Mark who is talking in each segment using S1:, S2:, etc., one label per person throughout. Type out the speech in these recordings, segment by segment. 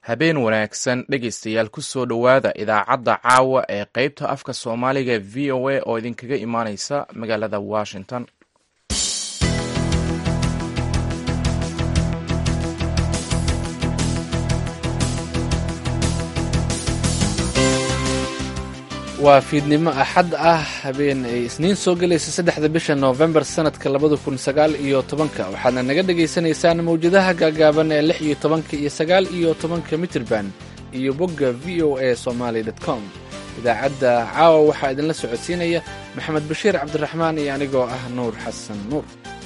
S1: habeen wanaagsan dhegaystayaal ku soo dhowaada idaacadda caawa ee qaybta afka soomaaliga e v o a oo idinkaga imaaneysa magaalada washington
S2: waa fiidnimo axad ah habeen ay isniin soo gelaysa saddexda bisha noofembar sanadka labada kun sagaal iyo tobanka waxaadna naga dhagaysanaysaan mawjadaha gaagaaban ee lix iyo tobanka iyo sagaal iyo tobanka mitirban iyo bogga v o a somaly com idaacadda caawa waxaa idinla socodsiinaya maxamed bashiir cabdiraxmaan iyo anigoo ah nuur xasan nuur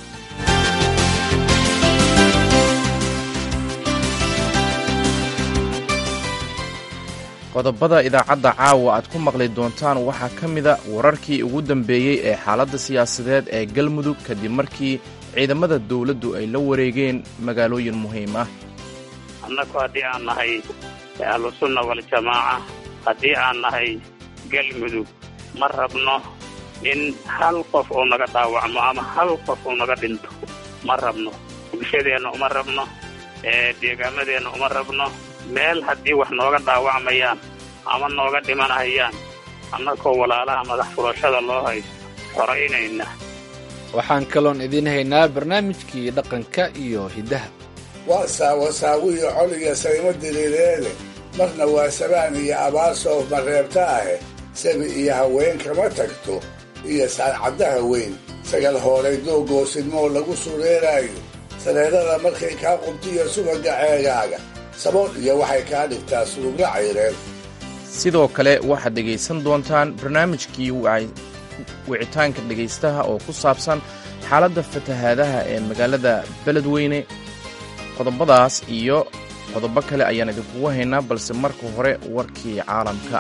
S1: qodobada idaacadda caawa aad ku maqli doontaan waxaa ka mida wararkii ugu dambeeyey ee xaaladda siyaasadeed ee galmudug kadib markii ciidamada dowladdu ay la wareegeen magaalooyin muhiim ah
S3: annagu haddii aan nahay ahlusunna waljamaaca haddii aan nahay galmudug ma rabno in hal qof uu naga dhaawacmo ama hal qof uu naga dhinto ma rabno bulshadeenna uma rabno deegaamadeenna uma rabno meel haddii wax nooga dhaawacmayaan ama nooga dhimanayaan annagoo walaalaha madax furashada loo haysto xoraynayna
S2: waxaan kaloon idiin haynaa barnaamijkii dhaqanka iyo hiddaha
S4: waa saawasaawiyo coliga saymo diriireele marna waa sabaan iyo abaar soof mareebta ahe sabi iyo haween kama tagto iyo saacaddaha weyn sagal hoolay doogoosidmoo lagu sureeraayo sareerada markay kaa qubtiyo subaga ceegaaga sabool iyo waxay kaa dhigtaa suugla cayreen
S1: sidoo kale waxaad dhegaysan doontaan barnaamijkii wicitaanka dhegaystaha oo ku saabsan xaaladda fatahaadaha ee magaalada beledweyne qodobadaas iyo qodobo kale ayaan idinkugu haynaa balse marka hore warkii caalamka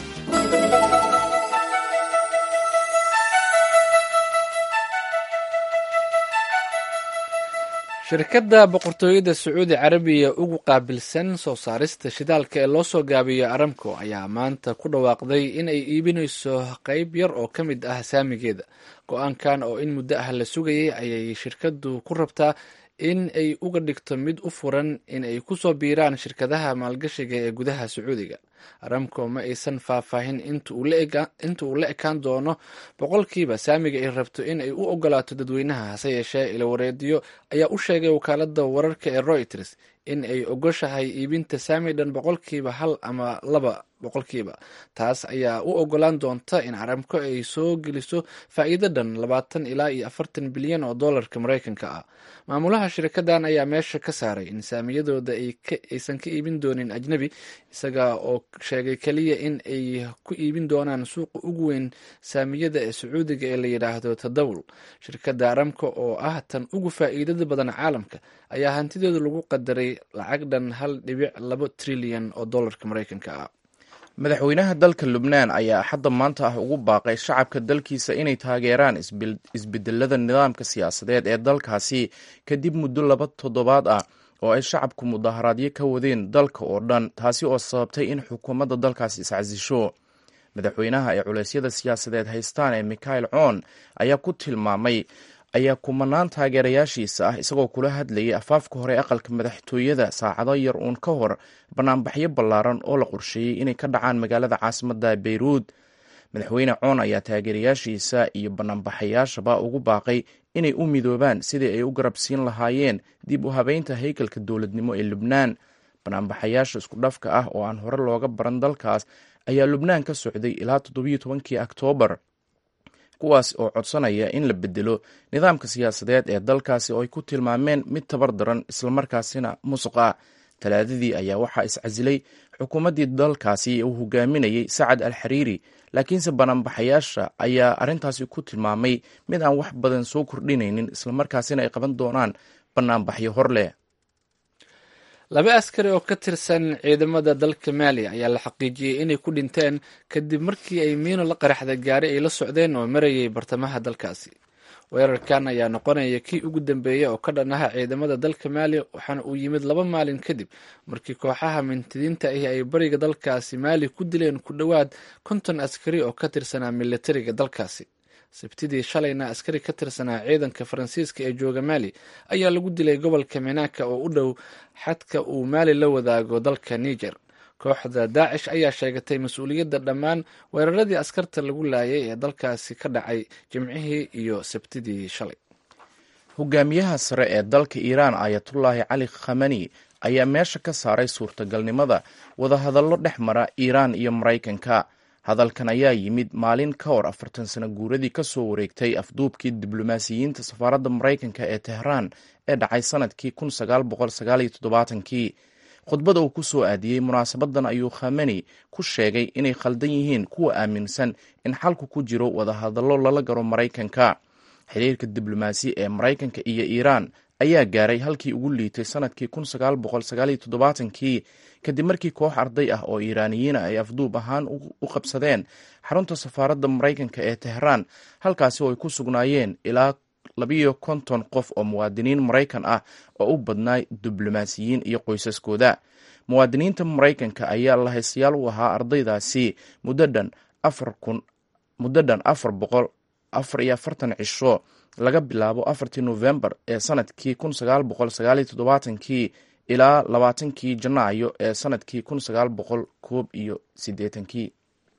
S2: shirkadda boqortooyada sacuudi carabiya ugu qaabilsan soo saarista shidaalka ee loo soo gaabiyo aramco ayaa maanta ku dhawaaqday in ay iibinayso qayb yar oo ka mid ah saamigeeda go-aankan oo in muddo ah la sugayay ayay shirkaddu ku rabtaa in ay uga dhigto mid u furan in ay ku soo biiraan shirkadaha maalgashiga ee gudaha sacuudiga aramco ma aysan faahfaahin inta uu la ekaan doono boqolkiiba saamiga ay rabto in ay u ogolaato dadweynaha hase yeeshee ilawareediyo ayaa u sheegay wakaalada wararka ee reuters in ay ogoshahay iibinta saami dhan boqolkiiba hal ama laba boqolkiiba taas ayaa u ogolaan doonta in aramco ay soo geliso faa'iido dhan labaatan ilaa iyo afartan bilyan oo dollarka maraykanka ah maamulaha shirkadan ayaa meesha ka saaray in saamiyadooda aysan ka iibin doonin ajnebi isaga oo sheegay keliya in ay ku iibin doonaan suuqa ugu weyn saamiyada ee sacuudiga ee la yidhaahdo tadawul shirkadda aramco oo ah tan ugu faa'iidada badan caalamka ayaa hantideedu lagu qadaray lacag dhan hal dhibic labo trilyan oo dollarka maraykanka ah
S1: madaxweynaha dalka lubnaan ayaa axadda maanta ah ugu baaqay shacabka dalkiisa inay taageeraan isbedelada nidaamka siyaasadeed ee dalkaasi kadib muddo laba toddobaad ah oo ay shacabku mudaharaadyo ka wadeen dalka oo dhan taasi oo sababtay in xukuumadda dalkaasi iscasisho madaxweynaha ay culeysyada siyaasadeed haystaan ee mikhail coon ayaa ku tilmaamay ayaa kumanaan taageerayaashiisa ah isagoo kula hadlayay afaafka hore aqalka madaxtooyada saacado yar uun ka hor banaanbaxyo ballaaran oo la qorsheeyey inay ka dhacaan magaalada caasimadda beyruud madaxweyne coon ayaa taageerayaashiisa iyo banaanbaxayaashaba ugu baaqay inay u midoobaan sidii ay u garabsiin lahaayeen dib u habeynta haykalka dowladnimo ee lubnaan banaanbaxayaasha isku dhafka ah oo aan hore looga baran dalkaas ayaa lubnaan ka socday ilaa toddobiyo tobankii oktoobar kuwaas oo codsanaya in la bedelo nidaamka siyaasadeed ee dalkaasi oo ay ku tilmaameen mid tabar daran islamarkaasina musuq ah talaadadii ayaa waxaa iscasilay xukuumaddii dalkaasi uu hogaaminayay sacad al xariiri laakiinse banaanbaxayaasha ayaa arrintaasi ku tilmaamay mid aan wax badan soo kordhinaynin islamarkaasina ay qaban doonaan banaanbaxyo hor leh
S2: laba askari oo ka tirsan ciidamada dalka maaliya ayaa la xaqiijiyey inay ku dhinteen kadib markii ay miino la qaraxday gaari ay la socdeen oo marayay bartamaha dalkaasi weerarkan ayaa noqonaya kii ugu dambeeya oo ka dhan aha ciidamada dalka maaliya waxaana uu yimid laba maalin kadib markii kooxaha mintidiinta ahi ay bariga dalkaasi maali ku dileen ku dhowaad konton askari oo ka tirsanaa militariga dalkaasi sabtidii shalayna askari ka tirsanaa ciidanka faransiiska ee jooga maali ayaa lagu dilay gobolka menaka oo u dhow xadka uu maali la wadaago dalka niger kooxda daacish ayaa sheegatay mas-uuliyadda dhammaan weeraradii askarta lagu laayay ee dalkaasi ka dhacay jimcihii iyo sabtidii shalay
S1: hogaamiyaha sare ee dalka iiraan ayatullaahi cali khamani ayaa meesha ka saaray suurtagalnimada wadahadallo dhex mara iiraan iyo maraykanka hadalkan ayaa yimid maalin ka hor afartan sano guuradii ka soo wareegtay afduubkii diblomaasiyiinta safaaradda maraykanka ee tehraan ee dhacay sanadkii kun sagaal boqol sagaal iyo toddobaatankii khudbada uu ku soo aadiyey munaasabadan ayuu khamani ku sheegay inay khaldan yihiin kuwa aaminsan in xalku ku jiro wadahadallo lala garo maraykanka xiriirka diblomaasi ee maraykanka iyo iiraan ayaa gaaray halkii ugu liitay sanadkii kun sagaal boqol sagaal iyo toddobaatankii kadib markii koox arday ah oo iiraaniyiina ay afduub ahaan u qabsadeen xarunta safaaradda maraykanka ee tehraan halkaasi oo ay ku sugnaayeen ilaa labiyo konton qof oo muwaadiniin maraykan ah oo u badnaa diblomaasiyiin iyo qoysaskooda muwaadiniinta maraykanka ayaa lahaystayaal u ahaa ardaydaasi muddodhan afar kun muddodhan afar boqol afar iyo afartan cisho laga bilaabo afartii nofembar ee sanadkii kun sagaal boqol sagaal iyo toddobaatankii ilaa labaatankii janaayo ee sanadkii kun sagaal boqol koob iyo siddeetankii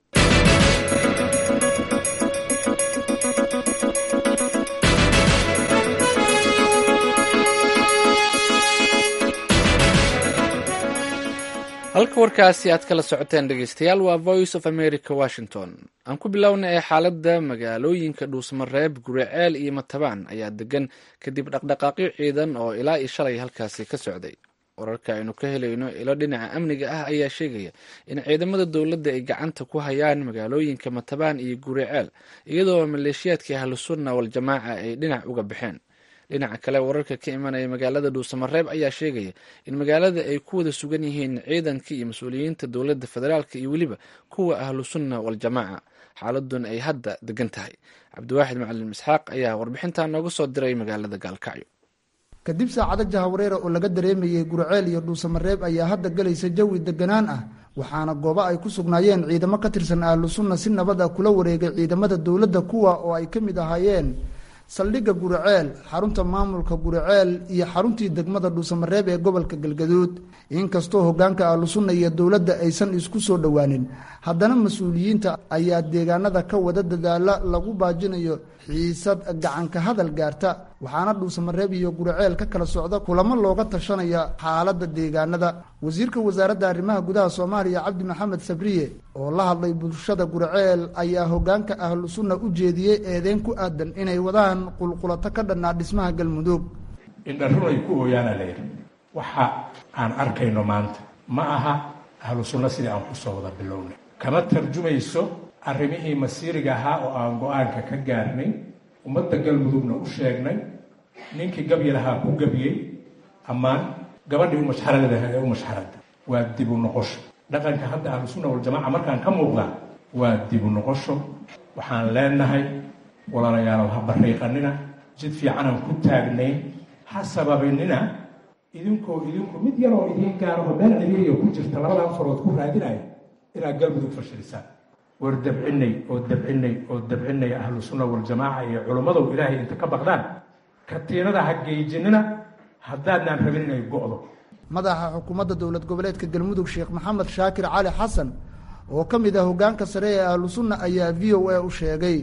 S2: halka warkaasi aad kala socoteen dhegeystayaal waa voice of america washington aan ku bilowna ee xaaladda magaalooyinka dhuusmareeb guriceel iyo matabaan ayaa degan kadib dhaqdhaqaaqyo ciidan oo ilaa iyo shalay halkaasi ka socday wararka aynu ka helayno ilo dhinaca amniga ah ayaa sheegaya in ciidamada dowladda ay gacanta ku hayaan magaalooyinka matabaan iyo guriceel iyadoo maleeshiyaadkii ahlusunna waljamaaca ay dhinac uga baxeen dhinaca kale wararka ka imanaya magaalada dhuusamareeb ayaa sheegaya in magaalada ay ku wada sugan yihiin ciidanka iyo mas-uuliyiinta dowladda federaalk iyo weliba kuwa ahlu sunna waljamaaca xaaladun ay hadda degan tahay cabdiwaaxid macalin isxaaq ayaa warbixintan nooga soo diray magaalada gaalkacyo
S5: kadib saacado jahawareera oo laga dareemayey gurceel iyo dhuusamareeb ayaa hadda galaysa jawi deganaan ah waxaana goobo ay ku sugnaayeen ciidamo ka tirsan ahlu sunna si nabad ah kula wareegay ciidamada dowladda kuwa oo ay ka mid ahaayeen saldhigga guriceel xarunta maamulka guriceel iyo xaruntii degmada dhuusamareeb ee gobolka galgaduud inkastoo hogaanka ahlusunna iyo dowladda aysan isku soo dhowaanin haddana mas-uuliyiinta ayaa deegaanada ka wada dadaala lagu baajinayo xiisad gacanka hadal gaarta waxaana dhuusamareeb iyo guriceel ka kala socda kulamo looga tashanaya xaaladda deegaanada wasiirka wasaaradda arrimaha gudaha soomaaliya cabdi maxamed sabriye oo la hadlay bulshada guriceel ayaa hogaanka ahlu sunna u jeediyey eedeyn ku aadan inay wadaan qulqulato ka dhannaa dhismaha galmudug
S6: indharun ay ku ooyaana layidhi waxa aan arkayno maanta ma aha ahlu sunno sidii aan kusoo wada bilownay kama tarjumayso arrimihii masiiriga ahaa oo aan go-aanka ka gaarnay ummadda galmudugna u sheegnay ninkii gabyi lahaa ku gabyey ammaan gabadhii umashxaradaha ee umashxarada waa dibu noqosho dhaqanka hadda ahlusunna waljamaaca markaan ka muuqda waa dibu noqosho waxaan leenahay walaalayaalow ha bariiqanina jid fiicanaan ku taagnayn ha sababinina idinkoo idinku mid yaroo idiin gaaraho meel ciriiriya ku jirta labadan farood ku raadinaya inaad galmudug fashilisaan war dabcinay oo dabcinay oo dabcinay ahlu sunna waljamaaca iyo culimmadow ilaahay inta ka baqdaan katiinada ha geejinina haddaadnaan rabin inay go'do
S5: madaxa xukuumadda dowlad goboleedka galmudug sheekh maxamed shaakir cali xasan oo ka mid ah hogaanka sare ee ahlu sunna ayaa v o a u sheegay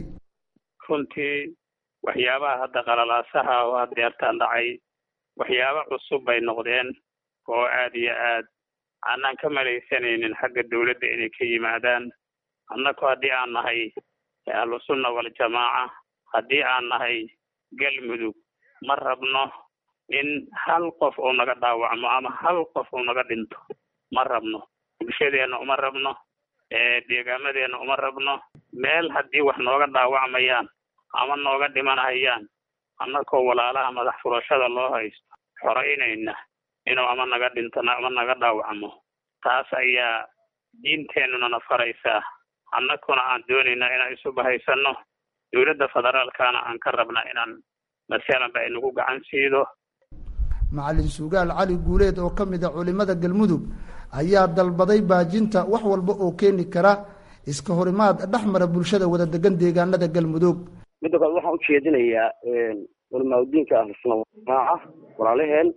S3: runtii waxyaabaha hadda qalalaasaha oo adeertaan dhacay waxyaabo cusub bay noqdeen oo aad iyo aad aanaan ka malaysanaynin xagga dowladda inay ka yimaadaan annaku haddii aan nahay ahlusunna waljamaaca haddii aan nahay galmudug ma rabno in hal qof uu naga dhaawacmo ama hal qof uu naga dhinto ma rabno bulshadeenna uma rabno deegaamadeenna uma rabno meel haddii wax nooga dhaawacmayaan ama nooga dhimanayaan annakoo walaalaha madax furashada loo haysto xoraynayna inuu ama naga dhinto ama naga dhaawacmo taas ayaa diinteennunana faraysaa annakuna aan doonaynaa inaan isu bahaysanno dowladda federaalkana aan ka rabna inaan masalanba inagu gacan siido
S5: macalin sugaal cali guuleed oo ka mid a culimada galmudug ayaa dalbaday baajinta wax walba oo keeni kara iska horimaad dhex mara bulshada wada degan deegaanada galmudug
S7: midda kale waxaan ujeedinayaa culamaauddiinka ahlusuna jamaaca walaalaheen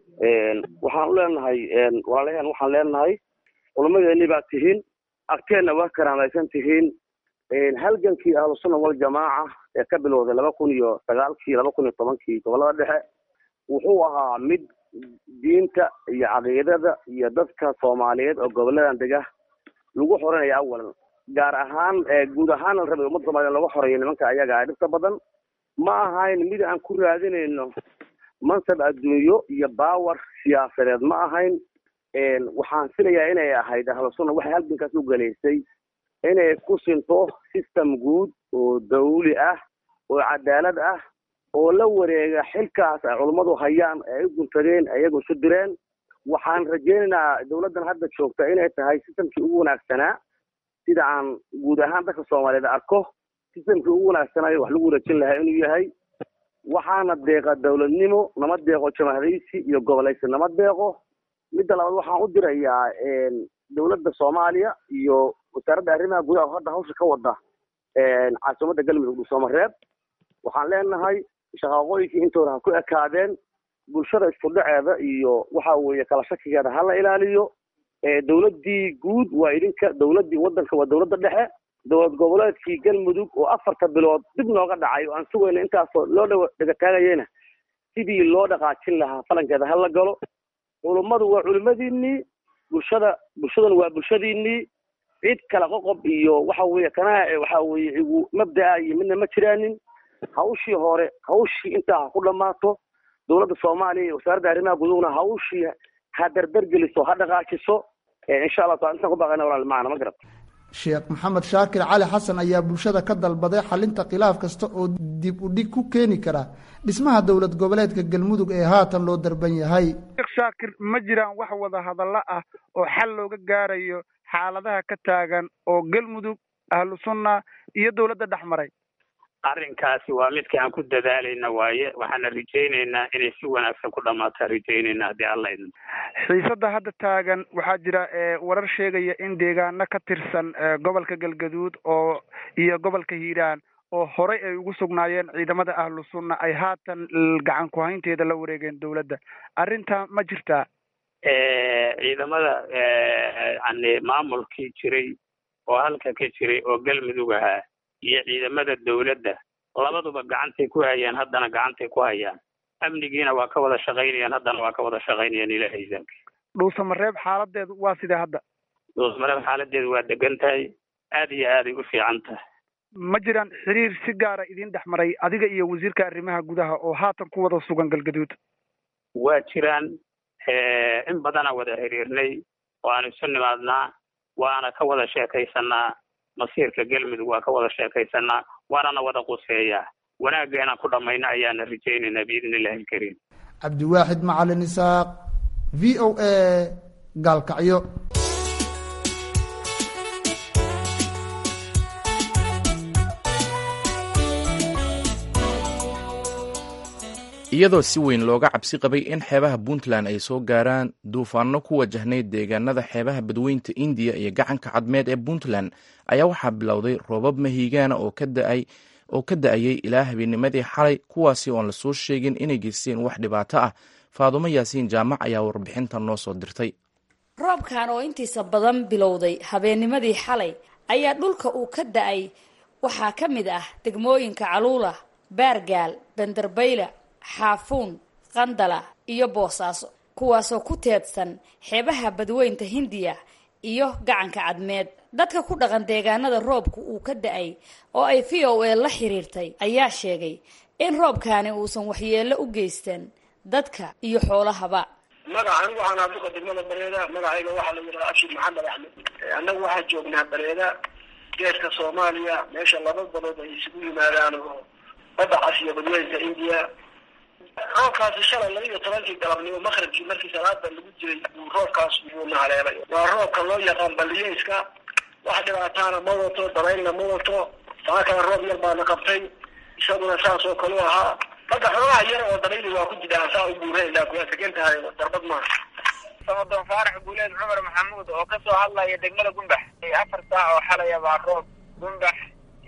S7: waxaan u leenahay walaalaheen waxaan leenahay culamadeeni baa tihiin agteenna waa karaamaysan tihiin halgankii ahlusunna waljamaaca ee ka bilowday laba kun iyo sagaalkii laba kun iyo tobankii gobolada dhexe wuxuu ahaa mid diinta iyo caqiidada iyo dadka soomaaliyeed oo goboladan dega lagu xoreynaya awalan gaar ahaan guud ahaan la rabay ummadda soomaliya lagu xoreeyo nimanka ayaga a dhibta badan ma ahayn mid aan ku raadinayno mansab adduunyo iyo baawer siyaasadeed ma ahayn waxaan filayaa inay ahayd ahlusunna waxay halgankaas u galaysay inay ku sinto system guud oo dawli ah oo cadaalad ah oo la wareega xilkaas ay culummadu hayaan ee ay u guntadeen ayagu isu direen waxaan rajaynaynaa dawladdan hadda joogta inay tahay systemkii ugu wanaagsanaa sida aan guud ahaan dadka soomaaliyeed arko systemkii ugu wanaagsanaayo wax lagu wareejin lahaa inuu yahay waxaana deeqa dawladnimo nama deeqo jamaahadaysi iyo gobolaysi nama deeqo midda labaad waxaan u dirayaa dawladda soomaaliya iyo wasaaradda arrimaha gudaha oo hadda hawsha ka wada caasimadda galmudug dhuusamareeb waxaan leenahay shaqaaqooyinkii intooda ha ku ekaadeen bulshada isku dhaceeda iyo waxa weeye kala shakigeeda ha la ilaaliyo dawladdii guud waa idinka dawladdii waddanka waa dawladda dhexe dowlad goboleedkii galmudug oo afarta bilood dib nooga dhacay oo aan sugayno intaasoo loo dha dhegataagayena sidii loo dhaqaajin lahaa falankeeda ha la galo culummadu waa culimadiinii bulshada bulshaduna waa bulshadiinii cid kala qoqob iyo waxa weeye kana waxa weeye igu mabda'a iyo midna ma jiraanin hawshii hore hawshii intaa ha ku dhammaato dowladda soomaaliya iyo wasaaradda arrimaha gudugna hawshii ha dardargeliso ha dhaqaajiso insha allah taala intaan ku baaqayna walaal macana ma garata
S5: sheekh maxamed shaakir cali xasan ayaa bulshada ka dalbaday xalinta khilaaf kasta oo dib u dhig ku keeni kara dhismaha dowlad goboleedka galmudug ee haatan loo darban yahay
S8: sheekh shaakir ma jiraan wax wada hadallo ah oo xal looga gaarayo xaaladaha ka taagan oo galmudug ahlu sunna iyo dowladda dhex maray
S3: arrinkaasi waa midka aan ku dadaalayna waaye waxaana rajaynaynaa inay si wanaagsan ku dhammaataan rajaynayna haddii alla idin
S8: xiisadda hadda taagan waxaa jira warar sheegaya in deegaano ka tirsan gobolka galgaduud oo iyo gobolka hiiraan oo horey ay ugu sugnaayeen ciidamada ahlu sunna ay haatan gacan ku-haynteeda la wareegeen dowladda arrintaa ma jirtaa
S3: ciidamada yani maamulkii jiray oo halka ka jiray oo galmudug ahaa iyo ciidamada dawladda labaduba gacantay ku hayaan haddana gacantay ku hayaan amnigiina waa ka wada shaqaynayaan haddana waa ka wada shaqaynayaan ilaahay idaanki
S8: dhuusamareeb xaaladeedu waa sidee hadda
S3: dhuusamareeb xaaladeedu waa degan tahay aad iyo aaday u fiican tahay
S8: ma jiraan xiriir si gaara idin dhex maray adiga iyo wasiirka arrimaha gudaha oo haatan ku wada sugan galgaduud
S3: waa jiraan in badanaa wada xiriirnay waanu isu nimaadnaa waana ka wada sheekaysanaa masiirka galmudug waa ka wada sheekaysanaa waanana wada quseeyaa wanaageenaan ku dhammayna ayaana rajaynaynaa biidni illahi alkariim
S5: cabdiwaaxid macalin isaaq v o a gaalkacyo
S1: iyadoo si weyn looga cabsi qabay in xeebaha puntland ay soo gaaraan duufaano ku wajahnayd deegaanada xeebaha badweynta indiya iyo gacanka cadmeed ee puntland ayaa waxaa bilowday roobab mahiigaana oo ka da-ayay ilaa habeenimadii xalay kuwaasi oon lasoo sheegin inay geysteen wax dhibaato ah faadumo yaasiin jaamac ayaa warbixinta noo soo dirtay
S9: roobkan oo intiisa badan bilowday habeennimadii xalay ayaa dhulka uu ka da-ay waxaa ka mid ah degmooyinka caluula baargaal bandarbayla xaafuun qandala iyo boosaaso kuwaasoo ku teedsan xeebaha badweynta hindiya iyo gacanka cadmeed dadka ku dhaqan deegaanada roobku uu ka da-ay oo ay v o a la xiriirtay ayaa sheegay in roobkaani uusan waxyeello u geystan dadka iyo xoolahaba
S10: magaca anigu waxaan ahaa duqa degmada bareeda magacayga waxaa la yidhaha abshir maxamed axmed annagu waxaan joognaa bareeda geeska soomaaliya meesha laba badood ay isugu yimaadaan oo badda cas iyo badweynta indiya roobkaasi shalay laba iyo tobankii galabnimo maqribkii markii salaada lagu jiray buu roobkaas buuna haleelay waa roobka loo yaqaan baliyeyska wax dhibaataana ma wato dabaylna ma wato saa kale roob yar baana qabtay isaguna saas oo kale u ahaa hadda xoogaha yar oo dabayli waa ku jidhaan saa u buureenaa kuwaa tegan tahay darbad maaha
S11: samadoon faarax guuleed cumar maxamuud oo kasoo hadlaya degmada gumbax afar saac oo xalaya baa roob gumbax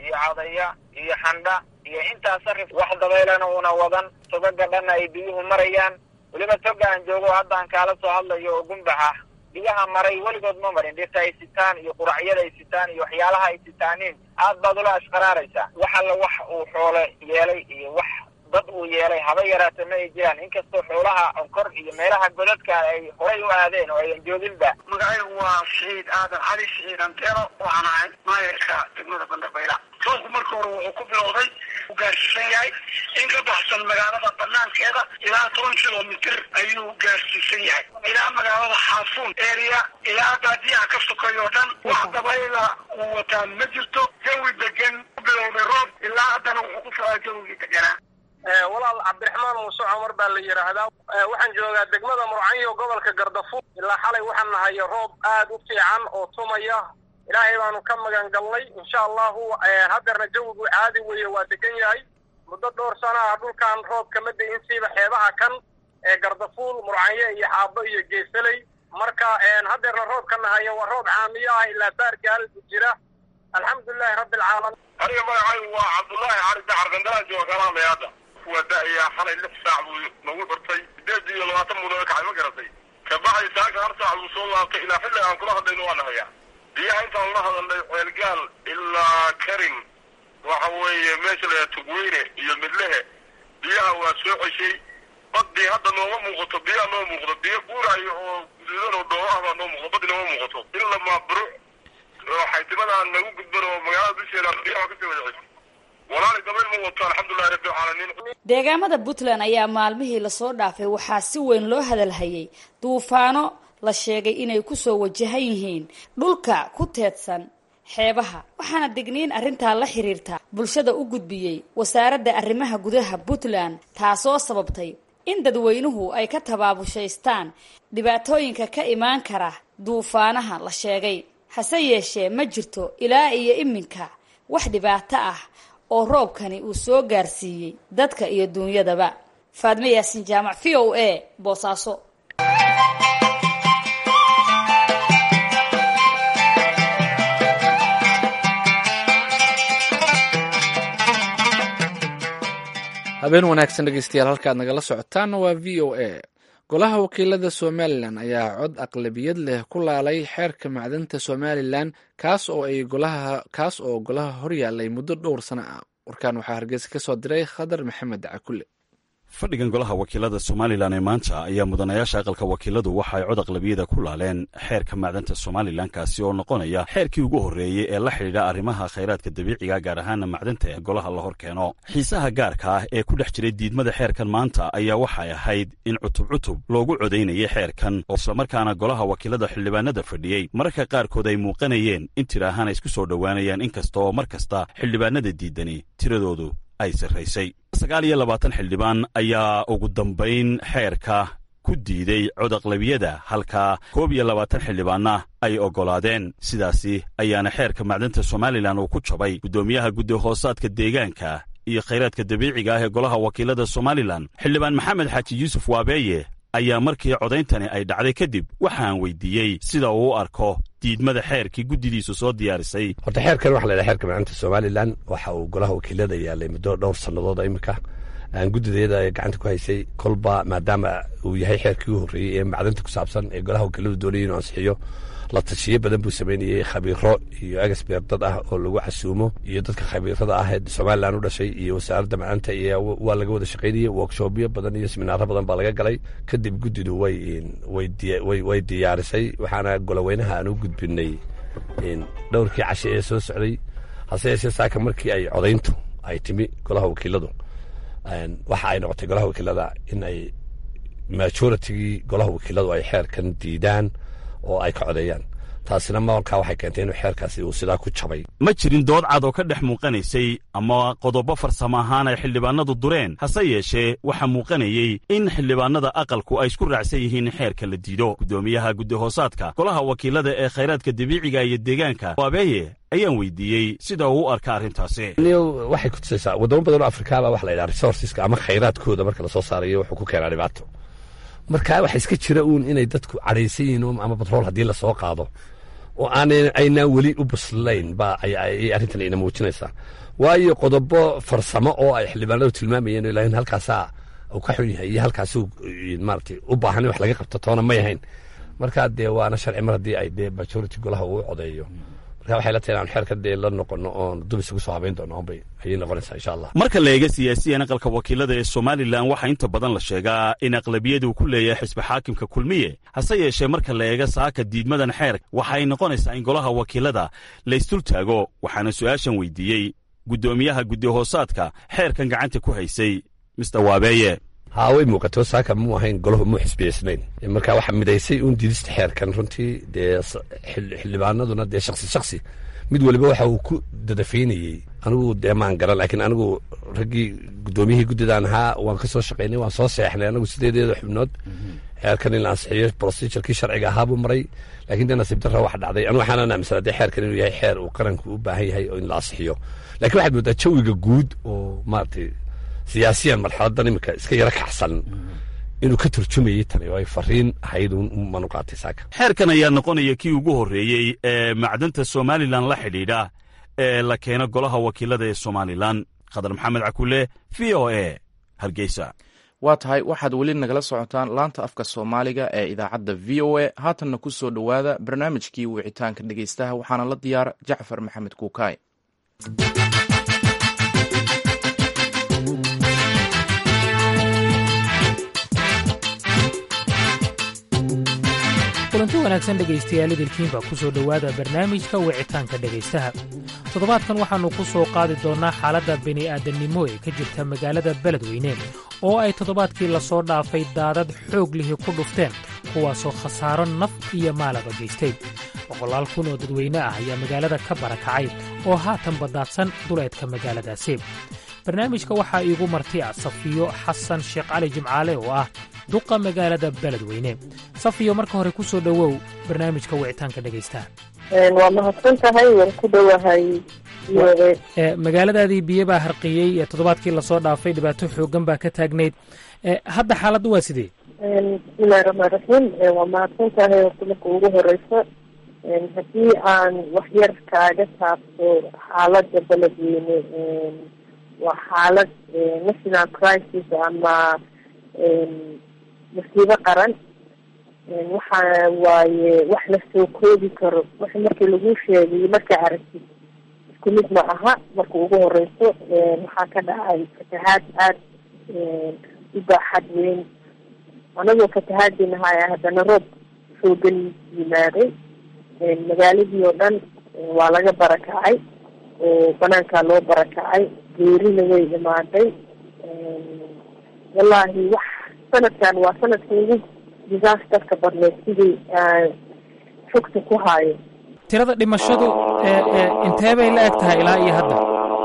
S11: iyo cadaya iyo xandha iyo intaa sarif wax dabaylana una wadan togaga dhanna ay biyuhu marayaan weliba toga aan joogo haddaan kaala soo hadlayo oo gumbaxa biyaha maray weligood ma marin dhirta ay sitaan iyo quracyada ay sitaan iyo waxyaalaha ay sitaaniin aad baad ula ashqaraaraysaa wax alla wax uu xoole yeelay iyo wax dad uu yeelay haba yaraata ma ay jiraan inkastoo xoolaha onkor iyo meelaha godadka ay horay u aadeen oo ayan jooginba
S10: magacaygu waa siciid aadan cali siciid antero waxaan ahay maayarka degmada bandarbayla roobku marka hore wuxuu ku bilowday u gaarsiisan yahay in ka baxsan magaalada banaankeeda ilaa toban kilomitr ayuu gaarsiisan yahay ilaa magaalada xaafuun area ilaa baadiyaha ka sokeeyo o dhan wax dabayla uu wataan ma jirto jawi degan ku bilowday roob ilaa haddana wuxuu ku socdaa jawigii deganaa
S11: walaal cabdiraxmaan muuse cumar baa la yidhaahdaa waxaan joogaa degmada murcanyo gobolka gardafuur ilaa xalay waxaan nahay roob aad u fiican oo tumaya ilaahay baanu ka magan galnay insha allahu haddeerna jawigu caadi weeye waa degan yahay muddo dhowr sana ah dhulkan roob kama da-in siiba xeebaha kan ee gardafuul murcanyo iyo xaabo iyo geesaley marka haddeerna roobka nahaya waa roob caamiyo ah ilaa baargaal jira alxamdulilahi rabbi alcaalamiin
S12: aniga magacaygu waa cabdullaahi cali dacar gandalaan jooga kalaamay hadda waa da-ayaa xalay lix saac buu nagu xurtay sideed iyo labaatan muddo kacay ma garatay kabacdi saaka hal saac buu soo laabtay ilaa xilli aan kula hadlayno waa nahayaa biyaha intaan la hadalnay ceelgaal ilaa karin waxa weeye meesha la tugweyne iyo midlehe biyaha waa soo ceshay badii hadda nooma muuqato biyaha noo muuqdo biyo guurayo oo guduudan oo dhoobo ah baa noo muuqdo badi nooma muuqato in lamaa buruc oo xaytimadaan nagu gudban oo magaalada dusheeda biyaha kasii wada ceshay walaali dabayl ma wato alxamdulilahi rabbi alcaalamiin
S9: deegaamada puntland ayaa maalmihii lasoo dhaafay waxaa si weyn loo hadalhayay duufaano la sheegay inay kusoo wajahan yihiin dhulka ku teedsan xeebaha waxaana degniin arrintaa la xiriirta bulshada u gudbiyey wasaaradda arrimaha gudaha puntland taasoo sababtay in dadweynuhu ay ka tabaabushaystaan dhibaatooyinka ka imaan kara duufaanaha la sheegay hase yeeshee ma jirto ilaa iyo iminka wax dhibaato ah oo roobkani uu soo gaarsiiyey dadka iyo duunyadaba faadme yaasin jaamac v o a boosaaso
S2: habeen wanaagsan dhegeystayaal halkaad nagala socotaana waa v o a golaha wakiilada somalilan ayaa cod aqlabiyad leh ku laalay xeerka macdanta somalilan kaas oo ay golaha kaas oo golaha horyaalay muddo dhowr sano ah warkaan waxaa hargeysa ka soo diray khadar maxamed cakule
S13: fadhigan golaha wakiilada somalilan ee maanta ayaa mudanayaasha aqalka wakiiladu waxa ay cod aqlabiyada ku laaleen xeerka macdanta somalilan kaasi oo noqonaya xeerkii ugu horreeyey ee la xidhiidha arrimaha khayraadka dabiiciga gaar ahaana macdanta ee golaha la hor keeno xiisaha gaarka ah ee ku dhex jiray diidmada xeerkan maanta ayaa waxay ahayd in cutub cutub loogu codaynayay xeerkan oo islamarkaana golaha wakiilada xildhibaanada fadhiyey mararka qaarkood ay muuqanayeen in tir ahaan ay isku soo dhowaanayaan inkasta oo mar kasta xildhibaanada diidani tiradoodu ay sarraysay sagaal iyo labaatan xildhibaan ayaa ugu dambayn xeerka ku diiday codaqlabiyada halka koob iyo labaatan xildhibaanna ay oggolaadeen sidaasi ayaana xeerka macdanta somalilan uu ku jabay guddoomiyaha guddi hoosaadka deegaanka iyo khayraadka dabiiciga ah ee golaha wakiilada somalilan xildhibaan maxamed xaaji yuusuf waabeeye ayaa markii codayntani ay dhacday kadib waxaan weydiiyey sida uu u arko diidmada xeerkii guddidiisu soo diyaarisay
S14: horta xeerkan waxa la yidhaha xeerka macdanta somalilan waxa uu golaha wakiilada yaalay muddo dhowr sannadood iminka guddideeda ay gacanta ku haysay kolba maadaama uu yahay xeerkii u horreeyey ee macdanta ku saabsan ee golaha wakiiladu doonayay inuu ansixiyo la tashiyo badan buu samaynayey khabiiro iyo egesbeer dad ah oo lagu casuumo iyo dadka khabiirada ah ee somalilan u dhashay iyo wasaaradda macdanta iyo waa laga wada shaqaynayey workshopyo badan iyo seminaaro badan baa laga galay kadib guddidu way way diyaarisay waxaana goloweynaha aan u gudbinay dhowrkii cashe ee soo socday hase yeeshee saaka markii ay codayntu ay timi golaha wakiiladu waxa ay noqotay golaha wakiilada in ay majoritigii golaha wakiiladu ay xeerkan diidaan oo ay ka codeeyaan taasina markaa waxay keentay inuu xeerkaasi uu sidaa ku jabay
S13: ma jirin dood cad oo ka dhex muuqanaysay ama qodobo farsamo ahaan ay xildhibaanadu dureen hase yeeshee waxaa muuqanayey in xildhibaanada aqalku ay isku raacsan yihiin in xeerka la diido guddoomiyaha guddi hoosaadka golaha wakiilada ee khayraadka dabiiciga iyo deegaanka waabeeye ayaan weydiiyey sida uu u arka arrintaasi
S14: waxay kutusaysaa waddamo badan oo afrikaaba waxa la yidhaha resourceska ama khayraadkooda marka lasoo saarayo wuxuu ku keenaa dhibaato marka waxa iska jira uun inay dadku cadhaysan yihiin ama batrool haddii lasoo qaado oo aanan aynaan weli u buslayn ba ayay arrintan ina muujinaysaa waayo qodobo farsamo oo ay xildhibaanadu tilmaamayeen ilaahin halkaasaa uu ka xun yahay iyo halkaasuu maaragtay u baahan in wax laga qabto toona may ahayn marka dee waana sharci mar haddii ay dee majority golaha uu codeeyo marka waxay la tahay inaan xeerka dee la noqono oon dub isugu soo habayn doono onbay ayay noqonaysaa insha allah
S13: marka la eega siyaasiyan aqalka wakiilada ee somalilan waxaa inta badan la sheegaa in aqlabiyadu ku leeyahay xisbi xaakimka kulmiye hase yeeshee marka la eega saaka diidmadan xeer waxay noqonaysaa in golaha wakiilada la isdul taago waxaana su'aashan weydiiyey guddoomiyaha guddi hoosaadka xeerkan gacanta ku haysay mister waabeeye
S14: haa way muuqato saaka muu ahayn golahu muu xisbiyeysnayn marka waxaa midaysay uun diidista xeerkan runtii dee xildhibaanaduna dee shaksi shaksi mid waliba waxa uu ku dadafaynayey anigu dee maan garan laakiin anigu raggii guddoomiyihii guddidaan ahaa waan ka soo shaqaynay waan soo seexnay anigu sideedeeda xubnood xeerkan in la ansixiyo procedurkii sharciga ahaabuu maray laakiin dee nasiib darra waxa dhacday anu waxaanan aaminsanaa dee xeerkan inuu yahay xeer uu qaranku u baahan yahay oo in la ansixiyo lakiin waxaad moodaa jawiga guud oo maaragtay siyaasiyan marxaladan iminka iska yaro kacsan inuu ka turjumayey tani oo ay fariin ahayd manu qaatay saaka
S13: xeerkan ayaa noqonaya kii ugu horreeyey ee macdanta somalilan la xidhiidha ee la keeno golaha wakiilada ee somalilan khadar maxamed cakule v o e hargeysa
S1: waa tahay waxaad weli nagala socotaan laanta afka soomaaliga ee idaacadda v o e haatanna ku soo dhowaada barnaamijkii wicitaanka dhegeystaha waxaana la diyaara jacfar maxamed kuukaay
S15: kulanti wanaagsan dhegaystayaal idilkiinba ku soo dhowaada barnaamijka wicitaanka dhegaystaha toddobaadkan waxaannu ku soo qaadi doonnaa xaaladda bini'aadannimo ee ka jirta magaalada beledweyne oo ay toddobaadkii lasoo dhaafay daadad xoog lihi ku dhufteen kuwaasoo khasaaro naf iyo maalaba geystay boqolaal kun oo dadweyne ah ayaa magaalada ka barakacay oo haatan baddaadsan duleedka magaaladaasi barnaamijka waxaa iigu marti ah safiyo xasan sheekh cali jimcaale oo ah duqa magaalada beledweyne safiyo marka hore ku soo dhowow barnaamijka wicitaanka dhegaystaha
S16: waa mahadsan tahay waan ku dhowahay
S15: magaaladaadii biyo baa harqiyey ee toddobaadkii lasoo dhaafay dhibaato xooggan baa ka taagnayd hadda xaaladdu waa sidee
S16: bismillahi raxmaan raxiim waa mahadsan tahay horta marka ugu horeysa haddii aan waxyar kaaga taabto xaaladda beledweyne waa xaalad national crisis ama masiibo qaran waxa waaye wax la soo koobi karo wax markii lagu sheegayo markaa aragtid isku mid ma aha marka ugu horeyso waxaa ka dhacay fatahaad aada u baaxad weyn anagoo fatahaadinahay haddana roob xoogan yimaaday magaaladii oo dhan waa laga barakacay oo banaankaa loo barakacay geerina way imaaday wallaahi wax sanadkan waa sanadka ugu disasterka badneed sidii fogta ku haayo
S15: tirada dhimashadu intee bay la eg tahay ilaa iyo hadda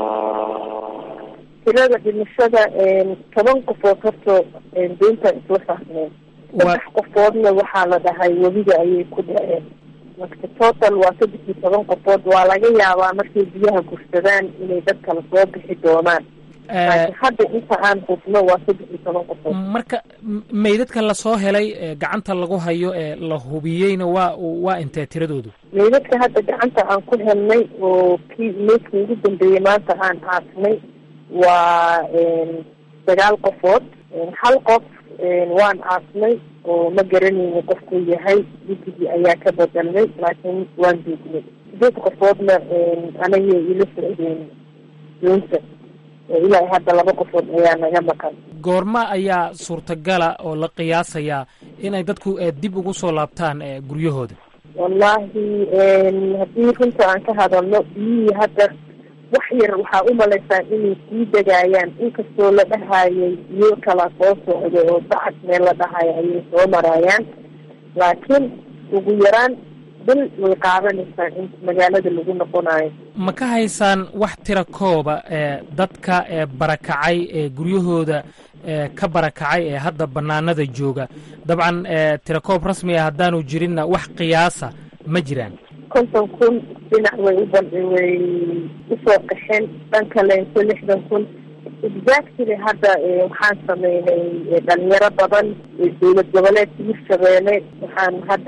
S16: tirada dhimashada toban qofood horta doontaan isla saarneen saddex qofoodna waxaa la dhahay webiga ayay ku dhaceen marka total waa saddex iyo toban qofood waa laga yaabaa markay biyaha gursadaan inay dad kala soo bixi doonaan laakiin hadda inta aan hubno waa saddex iyo toban qofood
S15: marka meydadka lasoo helay gacanta lagu hayo ee la hubiyeyna waa waa intee tiradoodu
S16: meydadka hadda gacanta aan ku helnay oo kii meydka ugu dambeeyey maanta aan aasnay waa sagaal qofood hal qof waan aasnay oo ma garanayno qofkuu yahay guddigii ayaa ka bedelnay laakiin waan duugnay sideed qofoodna anagay ila socdeen doonta ilaa hadda laba qofood ayaa naga maqan
S15: goorma ayaa suurtagala oo la qiyaasayaa inay dadku dib ugu soo laabtaan guryahooda
S16: wallaahi haddii runta aan ka hadalno biyihii hadda wax yar waxaa u malaysaa inay sii degaayaan inkastoo la dhahayay biyo kala soo socdo oo bacad meel la dhahayo ayay soo maraayaan laakiin ugu yaraan bil way qaadanaysaa in magaalada lagu noqonayo
S15: ma ka haysaan wax tira kooba ee dadka ee barakacay ee guryahooda ee ka barakacay ee hadda bannaanada jooga dabcan tira koob rasmi ah haddaanu jirinna wax qiyaasa ma jiraan
S16: konton kun dhinac way u way usoo qaxeen dhan kaleento lixdan kun exactly hadda waxaan sameynay dhalinyaro badan dowlad goboleedka hirshabeelle waxaan hadda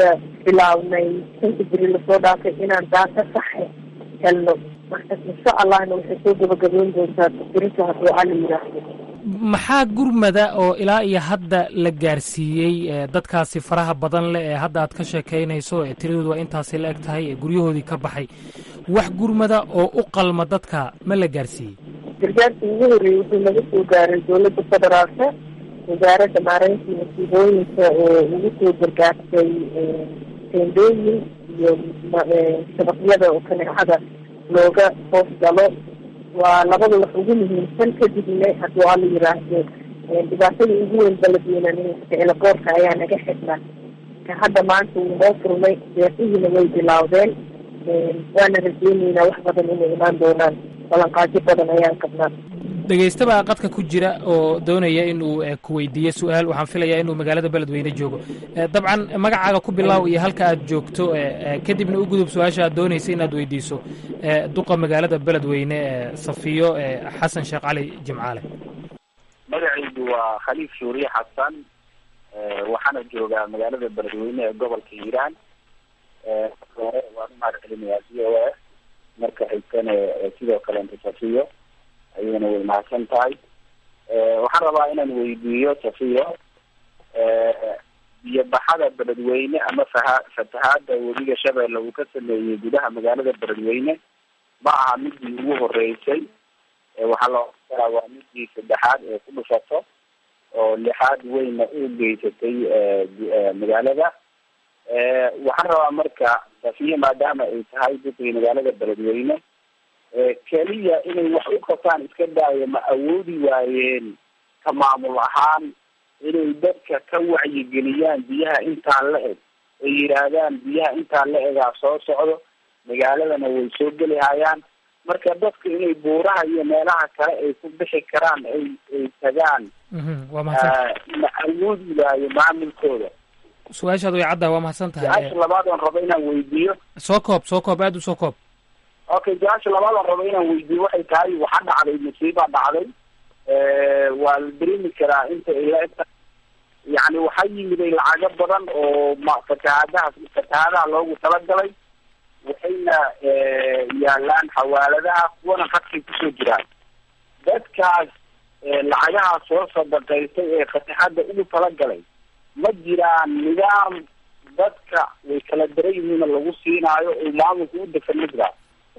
S16: bilaabnay shanka beri lasoo dhaafay inaan daata saxe helno marka insha allahna waxay soo gabagaboon doontaa berita hadduu alla yidhaahdo
S15: maxaa gurmada oo ilaa iyo hadda la gaarsiiyey dadkaasi faraha badan leh ee hadda aad ka sheekaynayso ee tiradoodu waa intaasi la eg tahay ee guryahoodii ka baxay wax gurmada oo u qalma dadka ma la gaarsiiyey
S16: gargaarkii ugu horreeyey wuxuu naga soo gaaray dowladda federaalka wasaaradda maareyntii masiibooyinka oo ugu soo gargaartay teendooyin iyo shabaqyada oo kaneecada looga hoos galo waa labada wax ugu muhiimsan kadibna hadduu alla yiraahdo dhibaatada ugu weyn baladweynaninka elaboorka ayaa naga xidhnaa ka hadda maanta wuu noo furmay deeqihiina way bilaawdeen waana rajeyneynaa wax badan inay imaan doonaan balanqaadyo badan ayaan qabnaa
S15: dhegaystabaa qadka ku jira oo doonaya inuu ku weydiiyo su-aal waxaan filayaa inuu magaalada beledweyne joogo dabcan magacaaga ku bilaaw iyo halka aad joogto kadibna u gudub su-aasha aad doonaysa inaad weydiiso duqa magaalada beledweyne safiyo xasan sheekh cali jimcaale
S17: magacaydu waa khaliif shuuriye xasan waxaana joogaa magaalada beledweyne ee gobolka hiiraan hore waan umahad celinayaa c o f marka xigtana sidoo kalenta safiyo ayayna way mahadsan tahay waxaan rabaa inaan weydiiyo safiyo biyo baxada beledweyne ama faha fatahaada webiga shabeelle uu ka sameeyey gudaha magaalada beledweyne ma aha midii ugu horeysay waxaa la oran karaa waa midii saddexaad ee ku dhufato oo lixaad weyna u geysatay magaalada waxaan rabaa marka safiyo maadaama ay tahay dadkii magaalada beledweyne keliya inay wax u qabtaan iska daayo ma awoodi waayeen ka maamul ahaan inay dadka ka wacyigeliyaan biyaha intaan la eg ay yidhaahdaan biyaha intaan la egaa soo socdo magaaladana way soo geli hayaan marka dadka inay buuraha iyo meelaha kale ay ku bixi karaan ay ay tagaan
S15: waa mahadsan
S17: ma awoodi waayo maamulkooda
S15: su-aashaad way caddaha waa mahadsan tahay
S17: su-aasha labaad oon rabo inaan weydiiyo
S15: soo koob soo koob aada u soo koob
S17: okay su-aasha labaad oon rabo inaan weydiiyo waxay tahay waxaa dhacday musiibaa dhacday waa la dareemi karaa inta ay la egta yani waxaa yimiday lacago badan oo ma fatahaadaha fatahaadaha loogu talagalay waxayna yaalaan xawaaladaha kuwana khadkay kusoo jiraan dadkaas lacagaha soo sadaqaystay ee fataxadda ugu talagalay ma jiraan nidaam dadka way kala daran yihiina lagu siinaayo oo maamulka u degan ma jiraan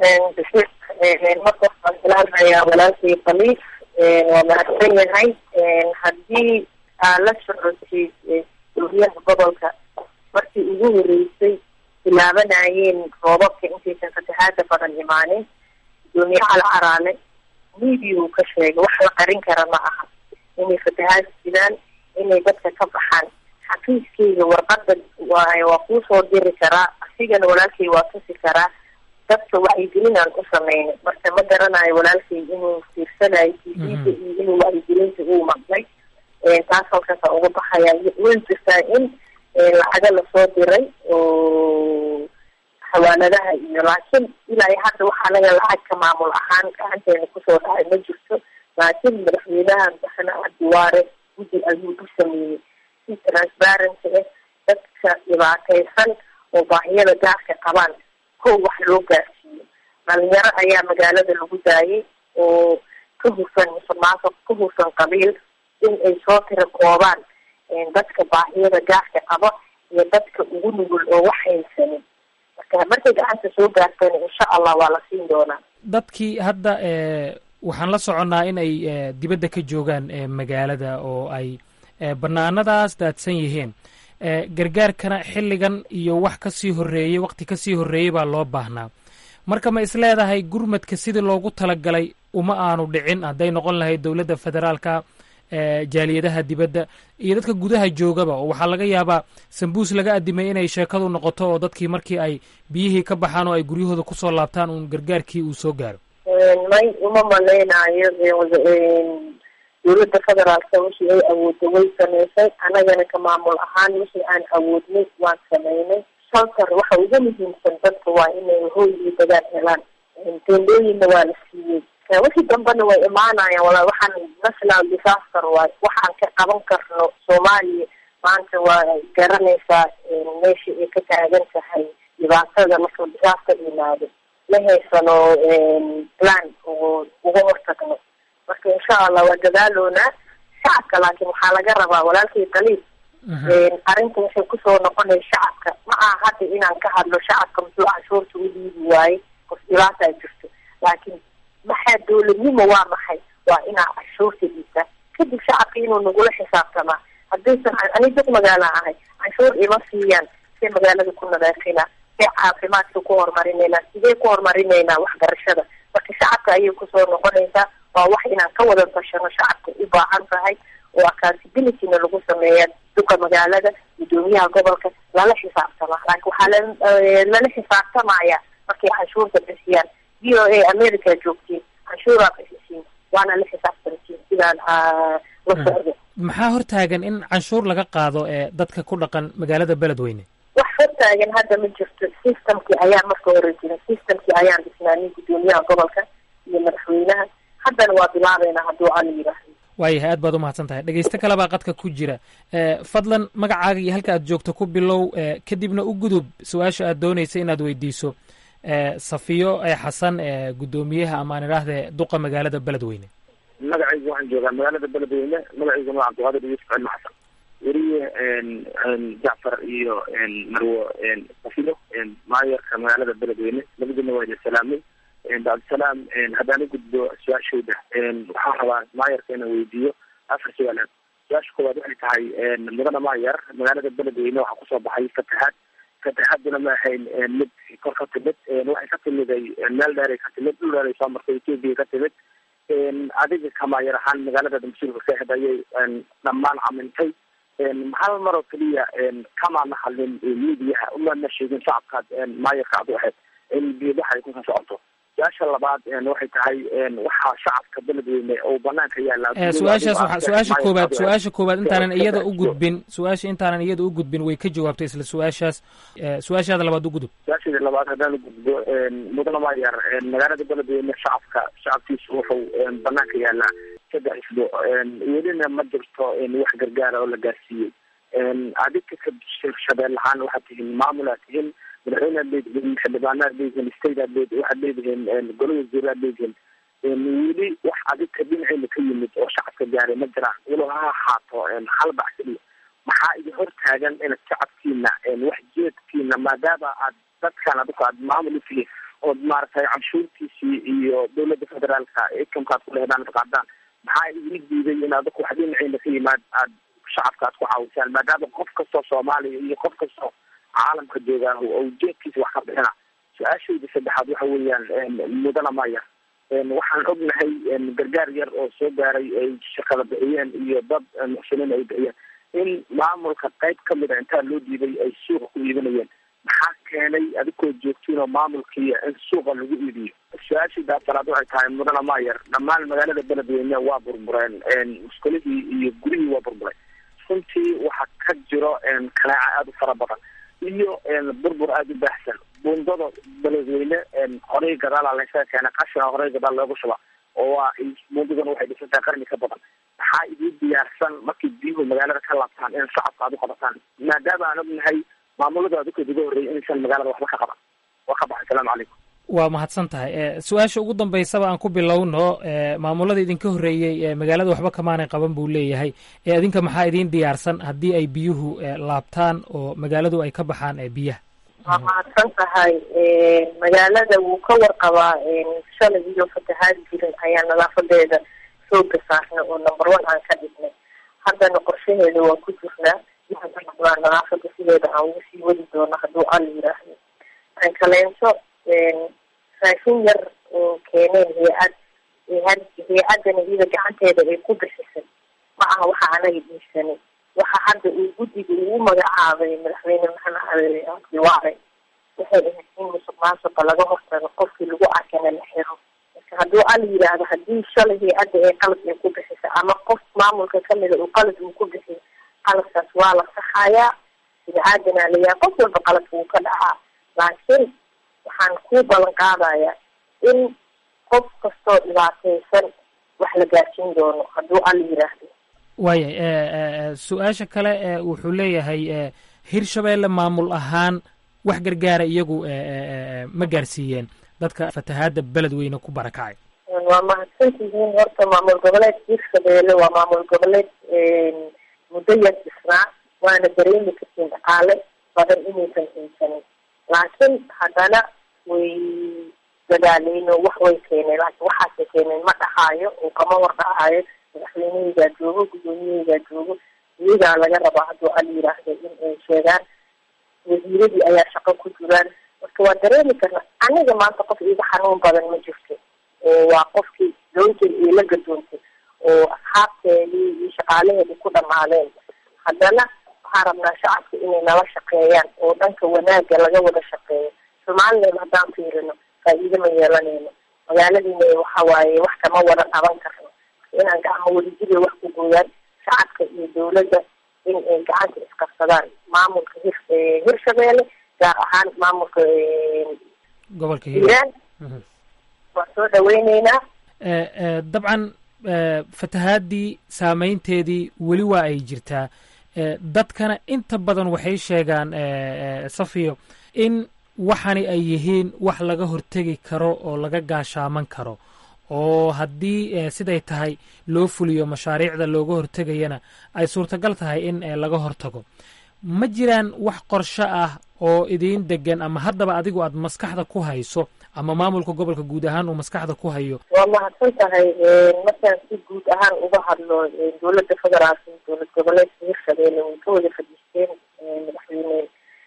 S16: marka waxaan salaamayaa walaalkay khaliif waa mahadsan yahay haddii aa la socotid guryaha gobolka markii ugu horeysay bilaabanayeen roobabka intaysan fatahaada badan imaanin gudoomiyaha la caraale media uu ka sheegay wax la qarin kara ma aha inay fatahaad jiraan inay dadka ka baxaan xafiiskeyga warqada waa waa kuusoo diri karaa asigana walaalkay waa tusi karaa dadka wacyigelin aan u sameynay marka ma garanayo walaalkay inuu fiirsanayo tvda iyo inuu wacyigelinta uu maqlay taas halkaasa uga baxaya way jirtaa in lacaga lasoo diray oo xawaaladaha iyo laakiin ilaa iyo hadda waxaa naga lacag ka maamul ahaan gacanteena kusoo dhacay ma jirto laakiin madaxweynaha madaxweyne cabdiwaare guddi ayuu u sameeyey si transparency ah dadka dhibaataysan oo baahiyada gaarka qabaan kow wax loo gaarsiiyo dhalinyaro ayaa magaalada lagu daayay oo ka hufan musuqmaasuq ka hufan qabiil in ay soo tira koobaan dadka baahiyada gaarka qaba iyo dadka ugu nugul oo wax haysanin marka markay gacanta soo gaartana insha allah waa la siin doonaa
S15: dadkii hadda waxaan la soconnaa in ay dibadda ka joogaan magaalada oo ay banaanadaas daadsan yihiin gargaarkana xilligan iyo wax ka sii horreeyey waqti ka sii horreeyey baa loo baahnaa marka ma is leedahay gurmadka sidii loogu talagalay uma aanu dhicin hadday noqon lahayd dowladda federaalka jaaliyadaha dibadda iyo dadka gudaha joogaba oo waxaa laga yaabaa sambuus laga adimay inay sheekadu noqoto oo dadkii markii ay biyihii ka baxaan oo ay guryahooda kusoo laabtaan uun gargaarkii uu soo gaaro
S16: may uma malaynayo dowladda federaalka wixii ay awoodda way sameysay annagana ka maamul ahaan wixii aan awoodnay waan sameynay shaltar waxa ugu muhiimsan dadka waa inay hooy iyo dagaal helaan teendooyinna waa la siiyey wixii dambena way imaanayaan wala waxaan national disaster waay waxaan ka qaban karno soomaaliya maanta waa garanaysaa meesha ay ka taagan tahay dhibaatada marka disaasta yimaado ma haysano plan oo uga hortagno marka insha allah waa dadaaloonaa shacabka laakiin waxaa laga rabaa walaalkii daliil arrinta waxay kusoo noqonaya shacabka ma aha hadda inaan ka hadlo shacabka muxuu canshuurta u dhiibi waaye qof dhibaataa jirto laakiin maxaa dowladnimo waa maxay waa inaa canshuurta dhiibtaa kadib shacabka inuu nagula xisaabtamaa haddaysan ani dad magaala ahay canshuur ima siiyaan see magaalada ku nadaafina see caafimaadka ku horumarinayna sidee ku horumarinaynaa waxbarashada marka shacabka ayay kusoo noqonaysaa waa wax inaan ka wada tashano shacabka u baahan tahay oo accountabilityna lagu sameeya duka magaalada gudoomiyaha gobolka lala xisaabtama laakiin waxaa lala xisaabtamaya markay canshuurta bixiyaan v o a america joogtiin canshuuraa bixisiin waana la xisaabtamtiin sidaan la socdo
S15: maxaa hortaagan in canshuur laga qaado ee dadka ku dhaqan magaalada beledweyne
S16: wax hortaagan hadda ma jirto systemkii ayaa marka hore jira systemkii ayaan dhisnaanay gudoomiyaha gobolka iyo madaxweynaha haddana waa bilaabeynaa hadduu ala yidhaahdo
S15: waayahay aad baad umahadsan tahay dhegeysto kale baa qadka ku jira fadlan magacaaga iyo halka aad joogto ku bilow kadibna u gudub su-aasha aad doonaysa inaad weydiiso safiyo xasan gudoomiyaha amaan idhaahde duqa magaalada beledweyne
S18: magacaygu waxaan joogaa magaalada beledweyne magacayguna waa cabdiqaadir yuusuf cilmi xasan weriye jacfar iyo marwo safiyo maayarka magaalada beledweyne labadina waa idin salaamay cabdisalaam haddaan u gudbo su-aashooda waxaan rabaa maayarka inaan weydiiyo afar su-aalood su-aasha koowaad waxay tahay mudana maayar magaalada beledweyne waxaa kusoo baxay fatahaad fatahaaduna ma ahayn mid kor ka timid waxay ka timiday meel dheeray ka timid dhul dheeray soo martay etoobiya ka timid adiga ka maayar ahaan magaalada mas-uulka ka ahed ayay dhammaan camintay hal mar oo keliya kamaana hadlin midiyaha umana sheegin shacabkaad maayarka ad u ahayd in biidaha ay kusoo socoto su-aasha labaad waxay tahay waxaa shacabka beledweyne oo banaanka yaala
S15: su-aashaas waa su-aasha koobaad su-aasha koobaad intaanan iyada u gudbin su-aasha intaanan iyada u gudbin way ka jawaabtay isla su-aashaas su-aashaada labaad u gudub
S18: su-aasheeda labaad haddaan ugudbo mudana maayar magaalada beledweyne shacabka shacabkiisu wuxuu banaanka yaalaa saddex isbuuc welina ma jirto wax gargaara oo la gaarsiiyey adinka ka shabeel ahaan waxaad tihiin maamul aad tihiin madaxweyne aad leedihiin xildhibaanaad leedihiin state aad leed waxaad leedihiin golo wasiir aad leedihiin weli wax adinka dhinaceyna ka yimid oo shacabka gaaray ma jiraan walow ha ahaato hal bac keliya maxaa idin hor taagan inaad shacabkiina wax jeedkiina maadaama aad dadkan adika aad maamul utihiin ood maaragtay canshuurtiisii iyo dowladda federaalka ikamka aad ku lehdaan qaadaan maxaa idin diiday in adika wax dhinaceyna ka yimaad aad shacabka aad ku caawisaan maadaama qof kastoo soomaaliya iyo qof kastoo caalamka joogaa oo ujeedkiisa wax ka bixina su-aashayda saddexaad waxa weeyaan mudana maya waxaan ognahay gargaar yar oo soo gaaray ay shaqada bixiyeen iyo dad muxsiniin ay bixiyeen in maamulka qayb kamid a intaa loo diiday ay suuqa ku iibinayeen maxaa keenay adigoo joogtiin oo maamulkii in suuqa lagu iibiyo su-aashayda afaraad waxay tahay mudana mayer dhammaan magaalada beledweyne waa burbureen muskulihii iyo gurihii waa burburay runtii waxaa ka jiro kanaaca aada u fara badan iyo burbur aada u baahsan buundada beledweyne horey gadaala laysaga keena qashina horey gadaal loogu shuba oo waa buundaduna waxay dhisan tahay qarni ka badan maxaa idiin diyaarsan markay biyuhu magaalada ka laabtaan in shacabka aad u qabataan maadaama aan ognahay maamulada adikood uga horreeyay inaysan magaalada waxba ka qaban waa ka baxay asalaamu calaykum
S15: waa mahadsan tahay su-aasha ugu dambaysaba aan ku bilowno maamulada idinka horreeyey magaalada waxba kamaanay qaban buu leeyahay idinka maxaa idiin diyaarsan haddii ay biyuhu laabtaan oo magaaladu ay ka baxaan biyaha
S16: waa mahadsan tahay magaalada wuu ka warqabaa shalay iyo fatahaad jirin ayaa nadaafadeeda sooga saarna oo number one aan ka dhignay haddana qorshaheeda waa ku jirnaa waa nadaafada sideeda aan ugu sii wadi doono hadduu al yiraahdo aan kaleento raashin yar oo keeneen hay-ad hay-adana iyada gacanteeda ay ku bixisay ma aha waxa anaga dhiisanay waxa hadda uu guddiga ugu magacaabay madaxweyne maxamed abdiwaare waxay ahayd in musuq maasuqa laga hortago qofkii lagu arkana la xiro marka hadduu al yidhaahdo haddii shalay hay-adda ee qalad ay ku bixisa ama qof maamulka kamida uu qalad uu ku bixiyo qaladkaas waa la saxayaa bini-aadana layaa qof walba qaladka uu ka dhacaa laakiin waxaan ku ballan qaadayaa in qof kastoo dhibaataysan wax la gaarsiin doono hadduu al yidhaahdo
S15: waaya su-aasha kale wuxuu leeyahay hirshabeelle maamul ahaan wax gargaara iyagu ma gaarsiiyeen dadka fatahaadda beledweyne ku barakacay
S16: waa mahadsantihiin horta maamul goboleed hirshabeelle waa maamul goboleed muddo yar dhisnaa waana dareemi kartiin dhaqaale badan inaysan haysanin laakiin haddana way dadaaleen oo wax way keeneen laakiin waxaasay keeneen ma dhahaayo oo kama war dhahaayo madaxweynehaygaa joogo gudoomiyahaygaa joogo iyagaa laga rabaa hadduu al yiraahdo in ay sheegaan wasiiradii ayaa shaqo ku jiraan marka waa dareemi karna aniga maanta qof iga xanuun badan ma jirto oo waa qofkii doonteed iyo la gadoontay oo asxaabteedii iyo shaqaalaheedii ku dhamaadeen haddana waxaan rabnaa shacabka inay nala shaqeeyaan oo dhanka wanaagga laga wada shaqeeyo somaliland haddaan fiirino faa'iido ma yeelanayno magaaladiina waxa waaye wax kama wada qaban karno inaan gacmo wadajiriya wax ku gooyaan shacabka iyo dawladda in ay gacanta isqabsadaan maamulka hir hirshabeelle gaar ahaan maamulka
S15: gobolka
S16: hiiraan waan soo dhaweyneynaa
S15: dabcan fatahaadii saameynteedii weli waa ay jirtaa dadkana inta badan waxay sheegaan safiyo in waxani ay yihiin wax laga hortegi karo oo laga gaashaaman karo oo haddii siday tahay loo fuliyo mashaariicda looga hortegayana ay suurtagal tahay in laga hortago ma jiraan wax qorsho ah oo idiin degan ama haddaba adigu aad maskaxda ku hayso ama maamulka gobolka guud ahaan uu maskaxda ku hayo
S16: waa mahadsan tahay markaan si guud ahaan uga hadlo dowladda federaalka iyo dowlad goboleedka hirshabeelle way ka wada fadhiisteen madaxweyne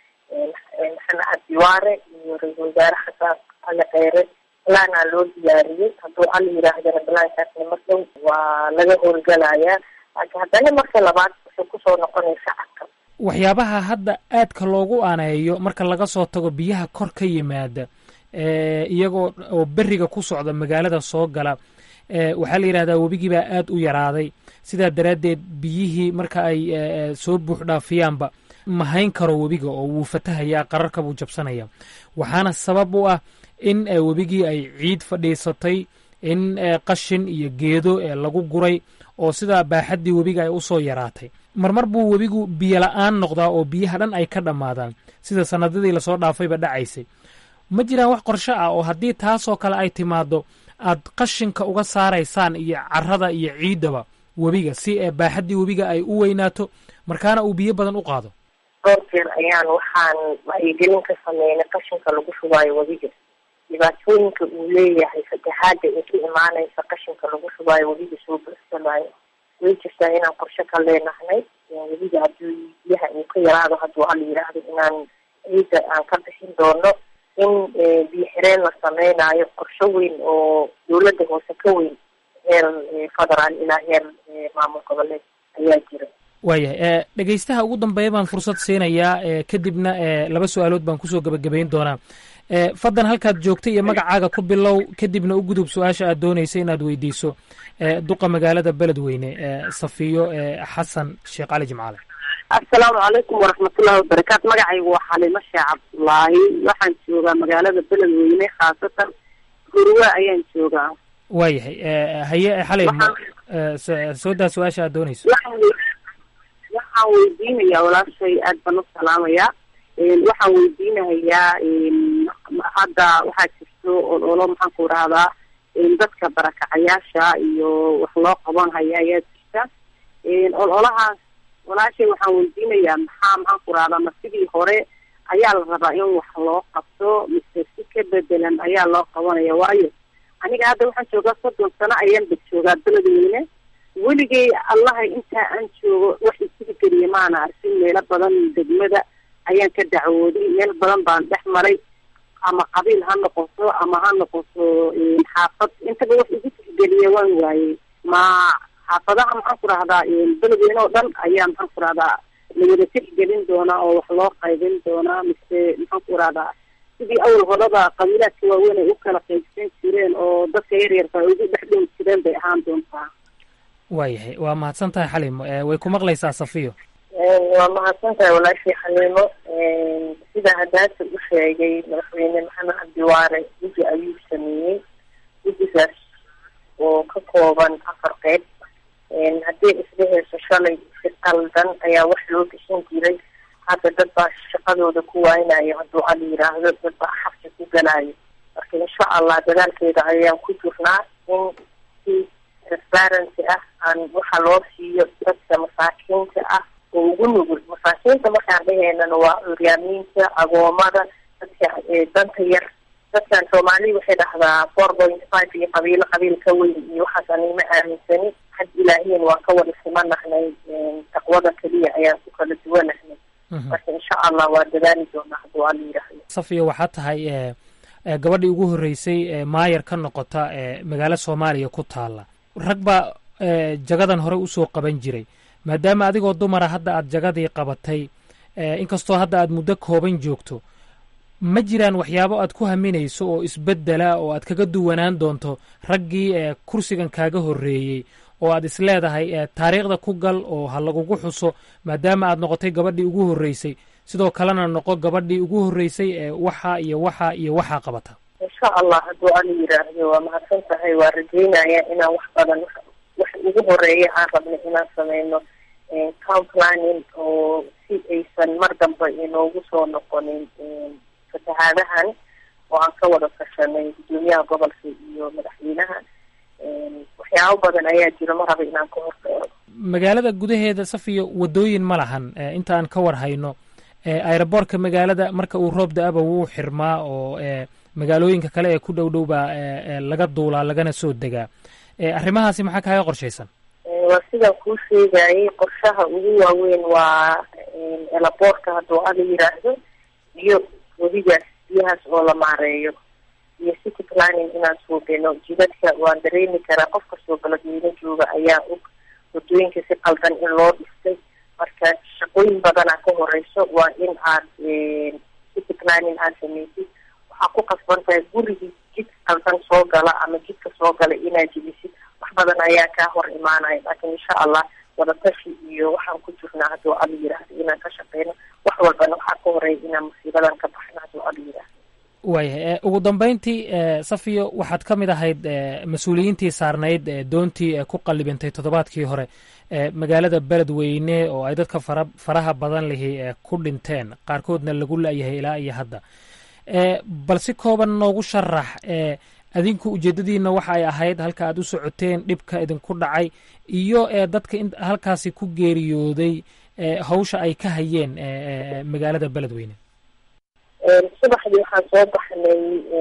S16: maxamed cabdiwaare iyo ra-iisul wasaare xasan ali kheyre balaanaa loo diyaariyey hadduu al yiraahdana balaankaasna mar dhow waa laga howlgalayaa laakiin haddana marka labaad wuxuu kusoo noqonaya shacabka
S15: waxyaabaha hadda aadka loogu aaneeyo marka laga soo tago biyaha kor ka yimaada iyagoo oo beriga ku socda magaalada soo gala waxaa la yidhahdaa webigiibaa aad u yaraaday sidaa daraaddeed biyihii marka ay soo buux dhaafiyaanba mahayn karo webiga oo wuu fatahayaa qararka buu jabsanaya waxaana sabab u ah in webigii ay ciid fadhiisatay in qashin iyo geedo lagu guray oo sidaa baaxaddii webiga ay usoo yaraatay marmar buu webigu biyo la-aan noqdaa oo biyaha dhan ay ka dhammaadaan sida sanadadii lasoo dhaafayba dhacaysay ma jiraan wax qorsho ah oo haddii taasoo kale ay timaado aad qashinka uga saaraysaan iyo carada iyo ciiddaba webiga si ee baaxaddii webiga ay u weynaato markaana uu biyo badan u qaado
S16: dhowr jeer ayaan waxaan wacyigelin ka sameynay qashinka lagu shubaayo webiga dhibaatooyinka uu leeyahay fatahaada ee ka imaanaysa qashinka lagu shubaayo webiga soo bursanayo way jirtaa inaan qorshe ka leenahnay webiga haddii biyaha uu ka yaraado hadduu al yiraahdo inaan ciidda aan ka bixin doono in biyo xireen la sameynayo qorsho weyn oo dowladda hoose ka weyn heer federaal ilaa heer maamul goboleed ayaa jira
S15: waayahay dhegeystaha ugu dambeeya baan fursad siinayaa kadibna laba su-aalood baan kusoo gebagabayn doonaa faddan halkaad joogtay iyo magacaaga ku bilow kadibna u gudub su-aasha aad doonaysa inaad weydiiso duqa magaalada beledweyne safiyo xasan sheekh cali jimcaale
S19: assalaamu calaykum waraxmatullahi wabarakaatu magacaygu waa xalimo sheekh cabdullaahi waxaan joogaa magaalada beledweyne khaasatan gurwa ayaan joogaa
S15: waayahay haye xalay soo daa su-aasha aad doonayso
S19: waxaan weydiinayaa walaashay aad baan u salaamayaa waxaan weydiinahayaa hadda waxaa jirto ololo maxaan ku rahdaa dadka barakacayaasha iyo wax loo qaban haya ayaa jirta ololahaas walaashay waxaan weydiinayaa maxaa maxaan ku rahdaa ma sidii hore ayaa la rabaa in wax loo qabto mise si ka bedelan ayaa loo qabanaya waayo aniga hadda waxaan joogaa soddon sano ayaan ba joogaa beledweyne weligay allaha intaa aan joogo wax isugu geliya maana arkin meelo badan degmada ayaan ka dacwooday meel badan baan dhex maray ama qabiil ha noqoto ama ha noqoto xaafad intaba wax igu tixgeliya waan waayey ma xaafadaha maxaan ku rahdaa beledweyne oo dhan ayaa maxaan ku rahdaa lawada tixgelin doonaa oo wax loo qaybin doonaa mise maxaan ku rahdaa sidii awal horada qabiilaadka waaweyn ay u kala qaybsan jireen oo dadka yaryarka ay ugu dhex dhowi jireen bay ahaan doontaa
S15: waayahay waa mahadsan tahay xalimo way ku maqlaysaa safiyo
S16: waa mahadsan tahay walaashii xaliimo sida hadaasa u sheegay madaxweyne maxamed cabdiwaare guddi ayuu sameeyey guddigaas oo ka kooban afar qeyb haddii isdheheyso shalay si qaldan ayaa wax loo bixin jiray hadda dad baa shaqadooda ku waaynayo hadduu ala yiraahdo dad baa xabsi ku galayo marka insha allah dadaalkeeda ayaan ku jirnaa in si transparency ah aan waxa loo siiyo dadka masaakiinta ah oo ugu nugul masaakiinta markaan dhaheynana waa curyaamiinta agoomada dadka danta yar dadkan soomaali waxay dhahdaa four point five iyo qabiilo qabiil ka weyn iyo waxaas anima aaminsani had ilaahiyan waa ka wada simanahnay taqwada keliya ayaan ku kala duwanahnay marka insha allah waa dadaali doonaa hadduu ala yidhaahdo
S15: safiya waxaa tahay gabadhii ugu horreysay ee maayar ka noqota ee magaalo soomaaliya ku taalla rag baa jagadan hore usoo qaban jiray maadaama adigoo dumara hadda aad jagadii qabatay inkastoo hadda aad muddo kooban joogto ma jiraan waxyaabo aad ku haminayso oo isbeddela oo aad kaga duwanaan doonto raggii ee kursigan kaaga horreeyey oo aad is leedahay taariikhda ku gal oo ha lagugu xuso maadaama aad noqotay gabadhii ugu horreysay sidoo kalena noqo gabadhii ugu horreysay ee waxa iyo waxa iyo waxaa qabata
S16: insha allah hadduu ala yiraahdo waa mahadsan tahay waa rajeynaya inaan wax badan wax ugu horeeya aan rabno inaan sameyno town planning oo si aysan mar dambe inoogu soo noqonin fatahaadahan oo aan ka wada tashanay gudoomiyaha gobolka iyo madaxweynaha waxyaabo badan ayaa jiro ma raba inaan ka horteero
S15: magaalada gudaheeda safiyo wadooyin ma lahan inta aan ka war hayno aeroboortka magaalada marka uu roob da-aba wuu xirmaa oo magaalooyinka kale ee ku dhow dhow baa laga duulaa lagana soo degaa arrimahaasi maxaa kaaga qorshaysan
S16: waa sidaan kuu sheegayay qorshaha ugu waaweyn waa elaboortka hadduu ala yiraahdo iyo wadigaas biyahaas oo la maareeyo iyo city planning inaan suubino jidadka waan dareemi karaa qof kastoo beledweyne jooga ayaa og wadooyinka si qaldan in loo dhistay marka shaqooyin badanaa ka horeyso waa in aad city planning aad sameysid waxaa ku qasban tahay gurigii jid qaldan soo gala ama jidka soo gala inaad jebisid wax badan ayaa kaa hor imaanaya laakiin insha allah wadatashi iyo waxaan ku jirnaa hadduu ala yiraahdo inaan ka shaqeyno wax walbana waxaa ka horeeya inaan musiibadan ka baxno hadduu ala yiraahdo
S15: waayahay ugu dambeyntii safiyo waxaad ka mid ahayd mas-uuliyiintii saarnayd doontii ku qallibintay toddobaadkii hore magaalada beledweyne oo ay dadka fara faraha badan lihi ku dhinteen qaarkoodna lagu la-yahay ilaa iyo hadda bal si kooban noogu sharax adinku ujeedadiina waxa ay ahayd halka aad u socoteen dhibka idinku dhacay iyo dadka halkaasi ku geeriyooday hawsha ay ka hayeen magaalada beledweyne
S16: subaxdii waxaan soo baxnay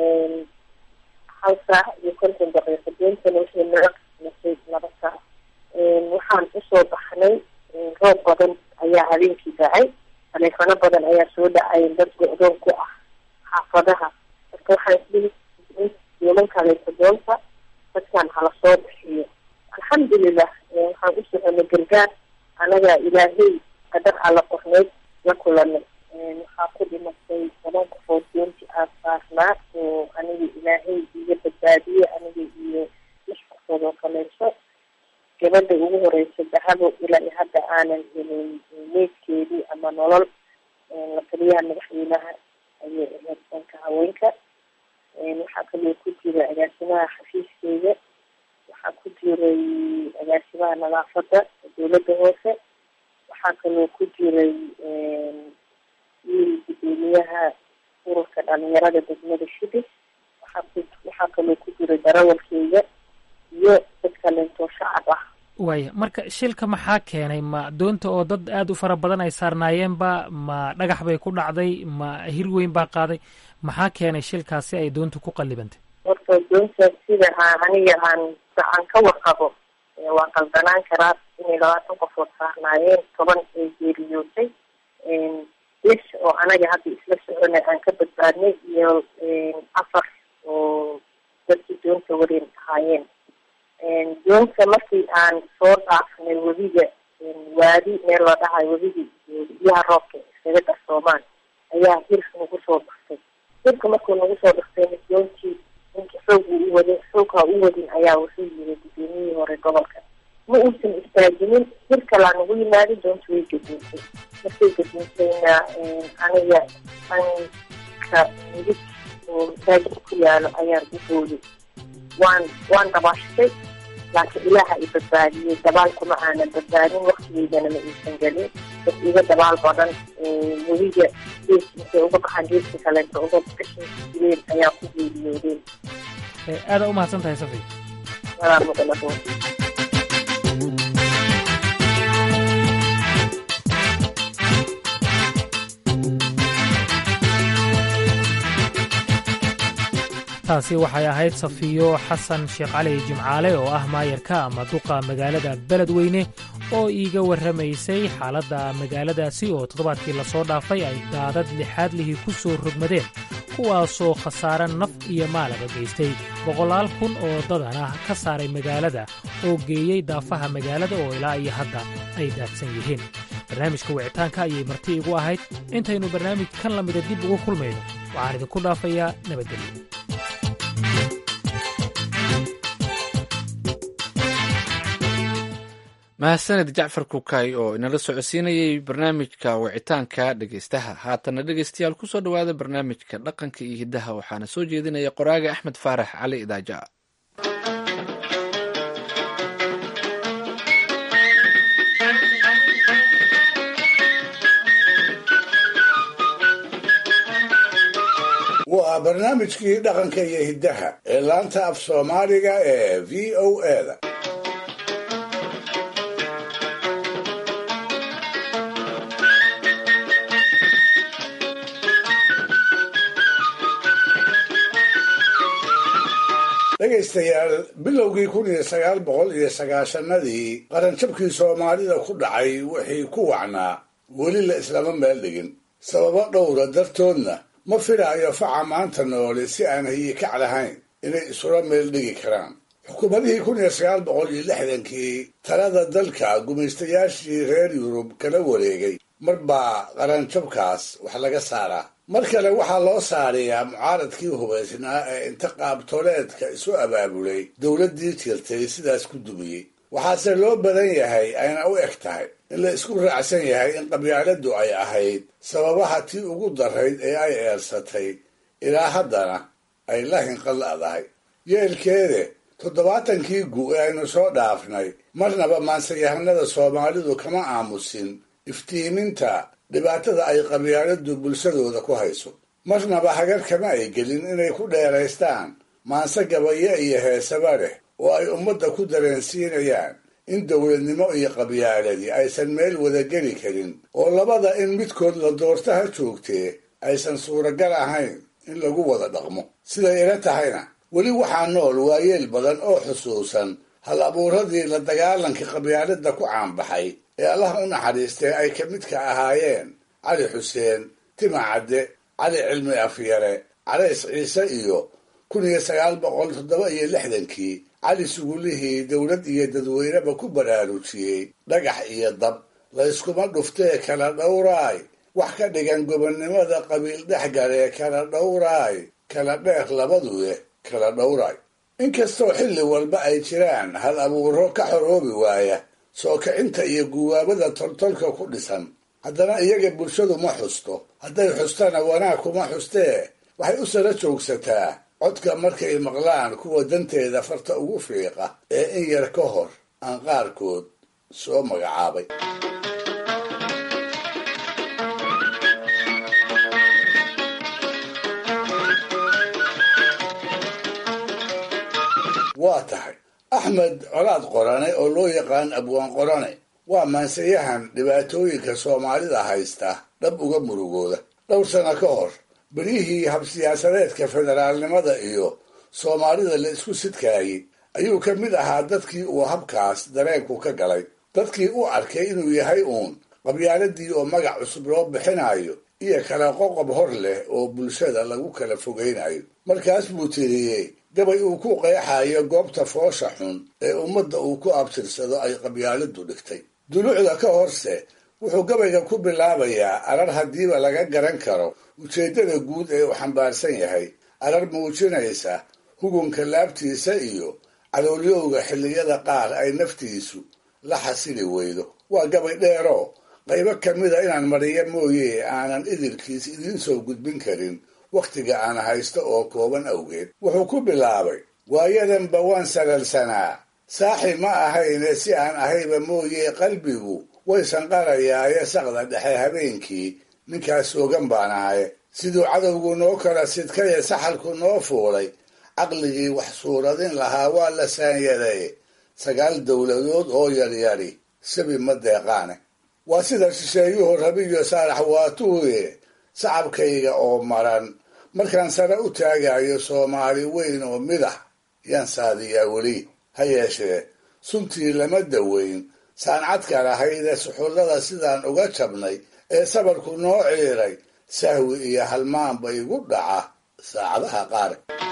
S16: hal saac iyo konton daqiiqo deentana waxay naga qismasay laba saac waxaan usoo baxnay roob badan ayaa habeenkii dhacay taleefano badan ayaa soo dhacay dad go-doon ku ah xaafadaha marka waxaan isdhihi yeelan kalaysa doonta dadkan hala soo bixiyo alxamdulilah waxaan u soconay gargaar anagaa ilaahay qadar alla qorneyd la kulanay waxaa ku dhimatay toban qofood doontii aan saarnaa oo aniga ilaahay iga badbaadiyey aniga iyo lix qofood oo kaleyso gabadha ugu horeysa dahabo ilaa iyo hadda aanan helin meydkeedii ama nolol la taliyaha madaxweynaha ayay ahayd danka haweenka waxaa kaloo ku jira agaasimaha xafiiskeeda waxaa ku jiray agaasimaha nadaafadda dowladda hoose waxaa kaloo ku jiray wiil gudoomiyaha ururka dhalinyarada degmada shibis waxaa ku waxaa kaloo ku jiray darawalkeyga iyo dad kaleentoo shacab ah
S15: waaya marka shilka maxaa keenay ma doonta oo dad aada u fara badan ay saarnaayeenba ma dhagax bay ku dhacday ma hir weyn baa qaaday maxaa keenay shilkaas si ay doontu ku qallibantay
S16: horta doonta sida aan aniga aan aan ka warqabo waa qaldanaan karaa inay labaatan qofood saarnaayeen toban ay geeriyootay lix oo anaga hadda isla soconay aan ka badbaadnay iyo afar oo dadkii doonta wareen ahaayeen doonta markii aan soo dhaafnay webiga waadi meel la dhahayo webigii biyaha roobka iskaga darsoomaan ayaa hir nagu soo dhaftay hirka markuu nagu soo dhaftay doontii ninka xoog uu uwadin xoogha u wadin ayaa wuxuu yiri gudoomiyihii hore gobolka ma uusan istaajinin hir kalaa nagu yimaada doonta way gaduuntay markay gaduuntayna aniga anka midig oo masaajid ku yaalo ayaan u booday waan waan dabaashtay laakiin ilaaha i badbaadiyey dabaal kuma aanan badbaadin waktigeydana ma iisan gelin dad iga dabaal badan webiga gees intay uga baxaan geeska kaleeto uga gashin jireen ayaa ku geeriyoodeen
S15: aada u mahadsan tahay safi
S16: walaa mudalabo
S15: taasi waxay ahayd safiyo xasan sheekh cali jimcaale oo ah maayarka ama duqa magaalada beledweyne oo iiga warramaysay xaaladda magaaladaasi oo toddobaadkii lasoo dhaafay ay daadad lixaad lihii ku soo rogmadeen kuwaasoo khasaare naf iyo maalaba geystay boqolaal kun oo dadan ah ka saaray magaalada oo geeyey daafaha magaalada oo ilaa iyo hadda ay daadsan yihiin barnaamijka wicitaanka ayay marti igu ahayd intaynu barnaamij kan la mida dib ugu kulmayno waxaan idinku dhaafayaa nabadgelyo
S2: mahadsaned jacfar kukay oo inala socodsiinayay barnaamijka wicitaanka dhegeystaha haatana dhegeystayaal kusoo dhowaada barnaamijka dhaqanka iyo hiddaha waxaana soo jeedinaya qoraaga axmed faarax cali idaaja
S4: waa barnaamijkii dhaqanka iyo hiddaha ee laanta af soomaaliga ee v o eda dhegaystayaal bilowgii kun iyo sagaal boqol iyo sagaashanadii qaranjabkii soomaalida ku dhacay wixii ku wacnaa weli la islama meel dhigin sababo dhowra dartoodna ma filaayo faca maanta noole si aan hayikac lahayn inay isula meel dhigi karaan xukuumadihii kun iyo sagaal boqol iyo lixdankii talada dalka gumaystayaashii reer yurub kala wareegay mar baa qaranjabkaas wax laga saaraa mar kale waxaa loo saarayaa mucaaradkii hubaysnaa ee inta qaabtoleedka isu abaabulay dowladdii jirtay sidaas ku dumiyey waxaase loo badan yahay ayna u eg tahay in la isku raacsan yahay in qabyaaladdu ay ahayd sababaha tii ugu darayd ee ay eersatay ilaa haddana ay la hinqalla'dahay yeelkeede toddobaatankii gu ee aynu soo dhaafnay marnaba maansayahanada soomaalidu kama aamusin iftiiminta dhibaatada ay qabyaaladdu bulshadooda ku hayso marnaba hagar kama ay gelin inay ku dheeraystaan maanse gabayo iyo heesaba leh oo ay ummadda ku dareensiinayaan in dowladnimo iyo qabyaaladii aysan meel wada geli karin oo labada in midkood la doorto ha joogtee aysan suuragal ahayn in lagu wada dhaqmo siday ila tahayna weli waxaa nool waayeel badan oo xusuusan hal abuuradii la dagaalankii qabyaaladda ku caanbaxay ee allah u naxariistay ay ka midka ahaayeen cali xuseen tima cadde cali cilmi afyare calays ciise iyo kun iyo sagaal boqol toddoba iyo lixdankii cali sugulihii dowlad iyo dadweyneba ku baraarujiyey dhagax iyo dab layskuma dhuftee kala dhowraay wax ka dhigan gobonnimada qabiil dhexgalee kala dhowraay kala dheer labaduye kala dhowraay inkastoo xilli walba ay jiraan hal abuuro ka xoroobi waaya soo kicinta iyo guwaabada toltolka ku dhisan haddana iyaga bulshadu ma xusto hadday xustana wanaag kuma xustee waxay u sara joogsataa codka markay maqlaan kuwa danteeda farta ugu fiiqa ee in yar ka hor aan qaarkood soo magacaabay waa tahay axmed colaad qorane oo loo yaqaan abwaan qorane waa maansayahan dhibaatooyinka soomaalida haysta dhab uga murugooda dhowr sano ka hor beryihii habsiyaasadeedka federaalnimada iyo soomaalida la isku sidkaayey ayuu ka mid ahaa dadkii uu habkaas dareenku ka galay dadkii u arkay inuu yahay uun qabyaaladii oo magac cusub loo bixinayo iyo kala qoqob hor leh oo bulshada lagu kala fogaynayo markaas buu tiriyey gabay uu ku qeexayo goobta foosha xun ee ummadda uu ku abtirsado ay qabyaaladdu dhigtay dulucda ka horse wuxuu gabayga ku bilaabayaa arar haddiiba laga garan karo ujeeddada guud ee uu xambaarsan yahay arar muujinaysa hugunka laabtiisa iyo cadowlyowga xilliyada qaar ay naftiisu la xasili weydo waa gabay dheero qaybo ka mida inaan mariyo mooye aanan idilkiis idiin soo gudbin karin wakhtiga aan haysto oo kooban awgeed wuxuu ku bilaabay waayadanba waan salalsanaa saaxi ma ahayne si aan ahayba mooye qalbigu way sanqarayaaye saqda dhexe habeenkii ninkaas soogan baan ahaye siduu cadowgu noo kala sidkaye saxalku noo fuulay caqligii wax suuradin lahaa waa la saanyaday sagaal dowladood oo yaryari sabi ma deeqaane waa sida shisheeyuhu rabiyo saalax waatuuye sacabkayga oo maran markaan sare u taagayo soomaali weyn oo midax yaan saadiyaa weli ha yeeshee suntii lama daweyn saancadka lahayde suxullada sidaan uga jabnay ee sabarku noo ciiray sahwi iyo halmaanba igu dhaca saacadaha qaar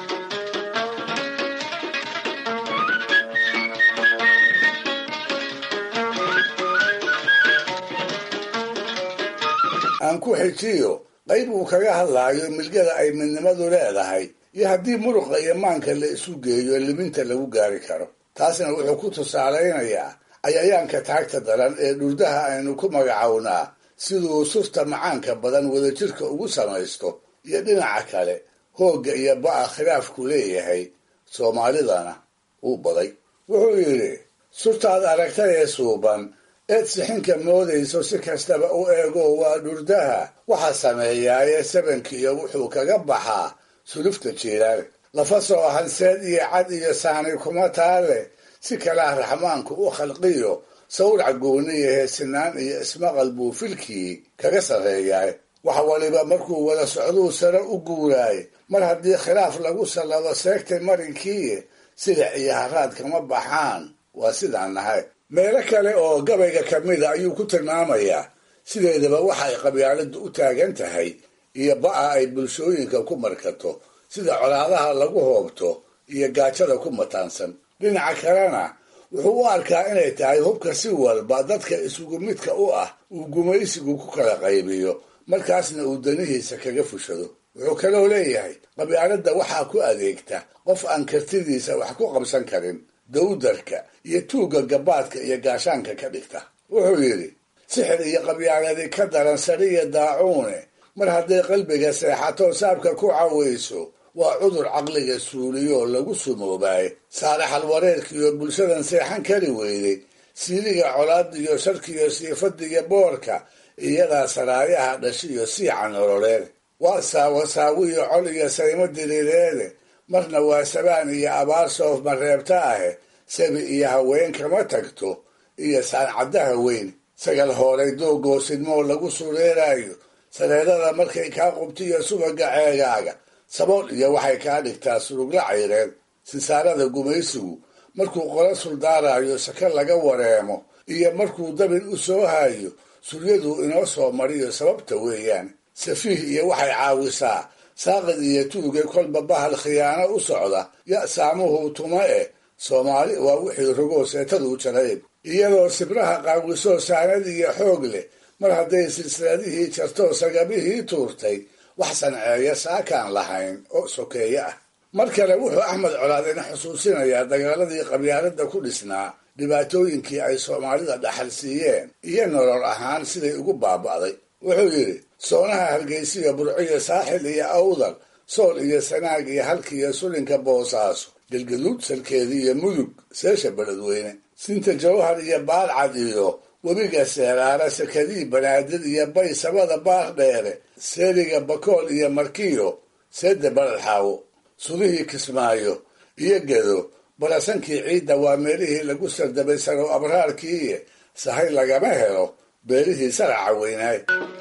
S4: aan ku xijiyo qayb uu kaga hadlaayo milgada ay midnimadu leedahay iyo haddii muruqa iyo maanka la isu geeyo liminta lagu gaari karo taasna wuxuu ku tusaalaynayaa cayayaanka taagta daran ee dhurdaha aynu ku magacownaa siduu surta macaanka badan wadajirka ugu samaysto iyo dhinaca kale hoogga iyo ba'a khilaafku leeyahay soomaalidana uu baday wuxuu yidhi surtaad aragtay ee suuban eed sixinka moodayso si kastaba u eego waa dhurdaha waxa sameeyaaye sabankiiyo wuxuu kaga baxaa sulufta jiiraale lafa soo hanseed iyo cad iyo saani kuma taale si kalaa raxmaanku u khalqiyo sawrac gooniyahe sinaan iyo ismaqal buu filkii kaga sarreeyaay wax waliba markuu wada socduu sare u guuraay mar haddii khilaaf lagu sallado seegtay marinkiiye silic iyo haraad kama baxaan waa sidaan nahay meelo kale oo gabayga ka mida ayuu ku tilmaamayaa sideedaba waxa ay qabyaaladdu u taagan tahay iyo ba'a ay bulshooyinka ku markato sida colaadaha lagu hoobto iyo gaajada ku mataansan dhinaca kalena wuxuu u arkaa inay tahay hubka si walba dadka isugu midka u ah uu gumaysigu ku kala qaybiyo markaasna uu danihiisa kaga fushado wuxuu kaloo leeyahay qabyaaladda waxaa ku adeegta qof aan kartidiisa wax ku qabsan karin dawdarka iyo tuugga gabaadka iyo gaashaanka ka dhigta wuxuu yidhi sixir iyo qabyaaladi ka daran sariya daacuune mar hadday qalbiga seexato saabka ku cawayso waa cudur caqliga suuliyoo lagu sumoobaaye saalaxal wareerkiiyo bulshadan seexan kari weyday siiliga colaadiyo sharkiyo siifadiyo boorka iyadaa saraayaha dhashiyo siica nololeed waa saawasaawiyo col iyo saymo diriireede marna waa sabaan iyo abaar soof mareebta ahe sabi iyo haween kama tagto iyo saancaddaha weyn sagal hooray doogoo sidmoo lagu sureeraayo sareerada markay kaa qubtiyo subaga ceegaaga sabool iyo waxay kaa dhigtaa surugla cayreed sinsaarada gumaysigu markuu qolo suldaarayo saka laga wareemo iyo markuu dabin u soo haayo suryaduu inoo soo mariyo sababta weeyaan safiih iyo waxay caawisaa saaqid iyo tuuge kolba bahal khiyaano u socda ya saamuhu tuma eh soomaali waa wixii rogoo seetaduu jarayb iyadoo sibraha qaawisoo saanad iyo xoog leh mar hadday silsiladihii jartoo sagabihii tuurtay wax sanceeya saakaan lahayn oo sokeeye ah mar kale wuxuu axmed colaadina xusuusinayaa dagaaladii qabyaaladda ku dhisnaa dhibaatooyinkii ay soomaalida dhaxal siiyeen iyo nolol ahaan siday ugu baaba'day wuxuu yidhi soonaha hargeysiyo burciyo saaxil iyo awdal sool iyo sanaag iyo halkiiyo sulinka boosaaso galgaduud salkeedi iyo mudug seesha beledweyne sinta jawhar iyo baalcad iyo webiga seeraara sakadii banaadir iyo bay sabada baar dheere seeriga bakool iyo markiyo seedda baladxaawo sudihii kismaayo iyo gedo barasankii ciidda waa meelihii lagu sardabay sarow abraarkiiye sahay lagama helo beelihii saraca weynaay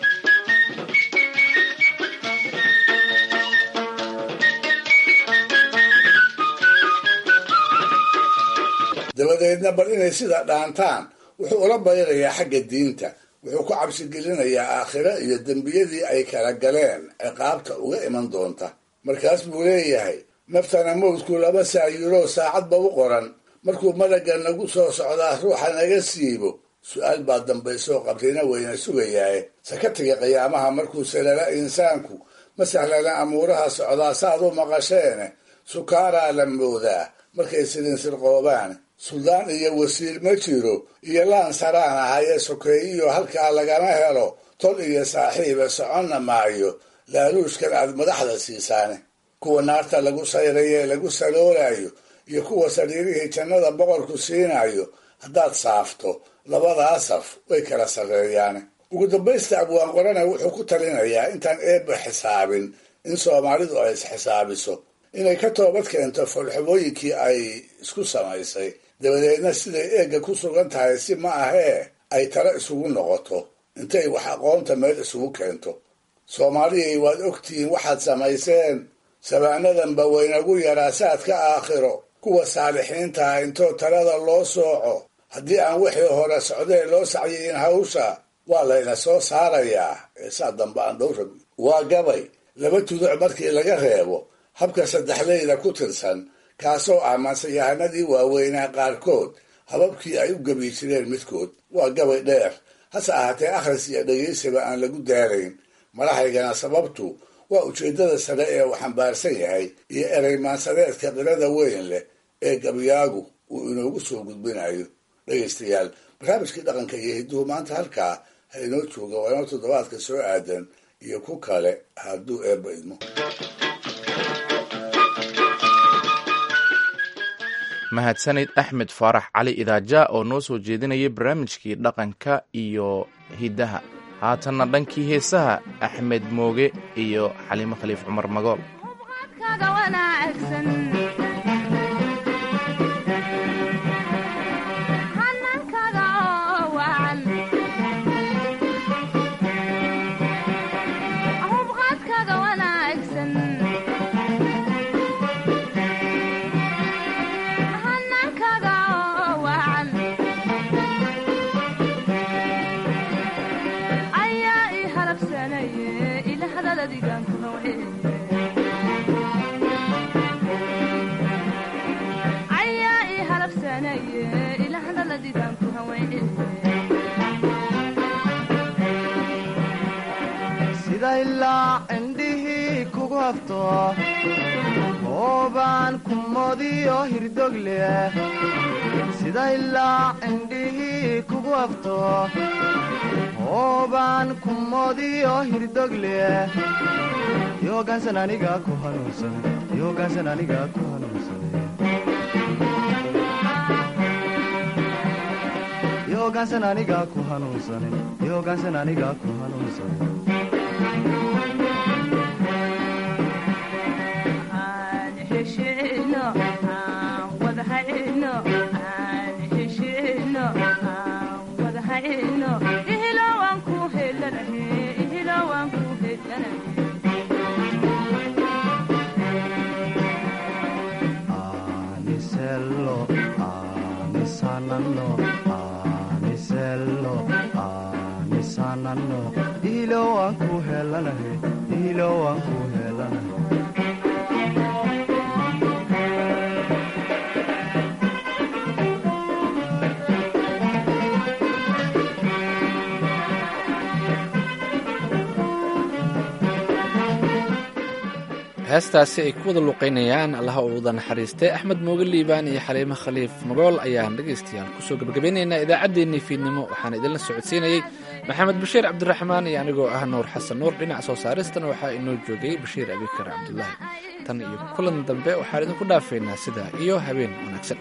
S4: dabadeedna bal inay sida dhaantaan wuxuu ula bayrayaa xagga diinta wuxuu ku cabsigelinayaa aakhiro iyo dembiyadii ay kala galeen ciqaabta uga iman doonta markaas buu leeyahay naftana mawdku laba saayiroo saacadba u qoran markuu malagga nagu soo socdaa ruuxa naga siibo su-aal baa dambaysoo qabrina weyna sugayaaye sakatiga qiyaamaha markuu salala insaanku ma sahlana amuuraha socdaa saad u maqasheene sukaaraa la moodaa markay sidinsirqoobaan suldaan iyo wasiir ma jiro iyo laan saraan ahayee sokeeyiyo halkaa lagama helo tol iyo saaxiiba soconna maayo laaluushkan aad madaxda siisaane kuwa naarta lagu sayrayee lagu saloolayo iyo kuwa sariirihii jannada boqorku siinayo haddaad saafto labadaa saf way kala sarreeyaane ugu dambaysta abwaan qorane wuxuu ku talinayaa intaan eebba xisaabin in soomaalidu ay isxisaabiso inay ka toobad keento foolxumooyinkii ay isku samaysay dabadeedna siday eegga ku sugan tahay si ma ahee ay talo isugu noqoto intay wax aqoonta meel isugu keento soomaaliyay waad ogtihiin waxaad samayseen sabaanadanba waynagu yaraa saadka aakhiro kuwa saalixiintaha intoo talada loo sooco haddii aan wixii hore socdee loo sacyiyin hawsha waa layna soo saarayaa ee saa dambe aan dhowra waa gabay laba tuduc markii laga reebo habka saddexleyda ku tirsan kaasoo ah mansayahanadii waaweynaa qaarkood hababkii ay u gebi jireen midkood waa gabay dheer hase ahaatee akhris iyo dhegaysiba aan lagu daarayn madaxaygana sababtu waa ujeeddada sare ee uu xambaarsan yahay iyo ereymaansadeedka qirada weyn leh ee gabyaagu uu inoogu soo gudbinayo dhegaystayaal barnaamijkii dhaqanka iyo hidduhu maanta halkaa ha inoo jooga waa inoo toddobaadka soo aadan iyo ku kale hadduu eebba idmo
S1: mahadsanid axmed faarax cali idaaja oo noo soo jeedinayay barnaamijkii dhaqanka iyo hiddaha haatanna dhankii heesaha axmed mooge iyo xaliimo khaliif cumar magool
S20: sida ilaa cindhihii kugu hafto oobaan kumodiyo hirdog leh sida ilaa cindhihii kugu hafto oobaan kumodiyo hirdog leh yoogaansan aniga ku hanuunsan yoogaansan aniga ku hanuunsan yoogaansan aniga ku hanuunsan yoogaansan aniga ku hanuunsan anisello anisanano anisello anisanano ilo waan ku helanahe ilo waan ku helanahe
S2: heestaasi ay ku wada luqaynayaan allaha uu wada naxariistay axmed mooge liibaan iyo xaliimo khaliif magool ayaan dhegaystayaal kusoo gebagabeynaynaa idaacaddeenii fiidnimo waxaan idinla socodsiinayey maxamed bashiir cabdiraxmaan iyo anigoo ah nuur xasan nuur dhinaca soo saaristana waxaa inoo joogay bashiir abikar cabdulaahi tan iyo kulan dambe waxaan idinku dhaafaynaa sidaa iyo habeen wanaagsan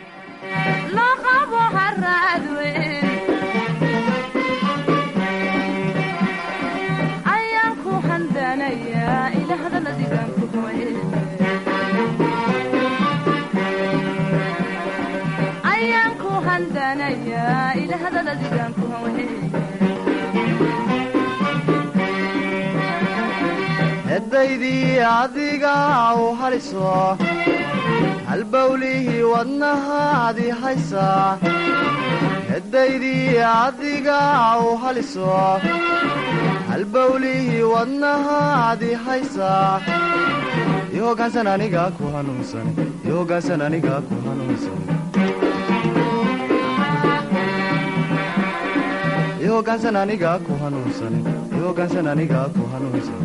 S20: edaydii adiga u haliso halbawlihii wadnahaadi haysaa edaydii adiga u haliso halbawlihii wadnahaadi haysaa yoogaansan aniga ku hanuunsan yoogaansan aniga ku hanuunsan yoogaansan aniga ku hanuunsan yoogaansan aniga ku hanuunsan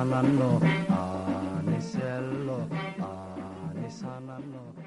S20: anishanano aniselo anishanano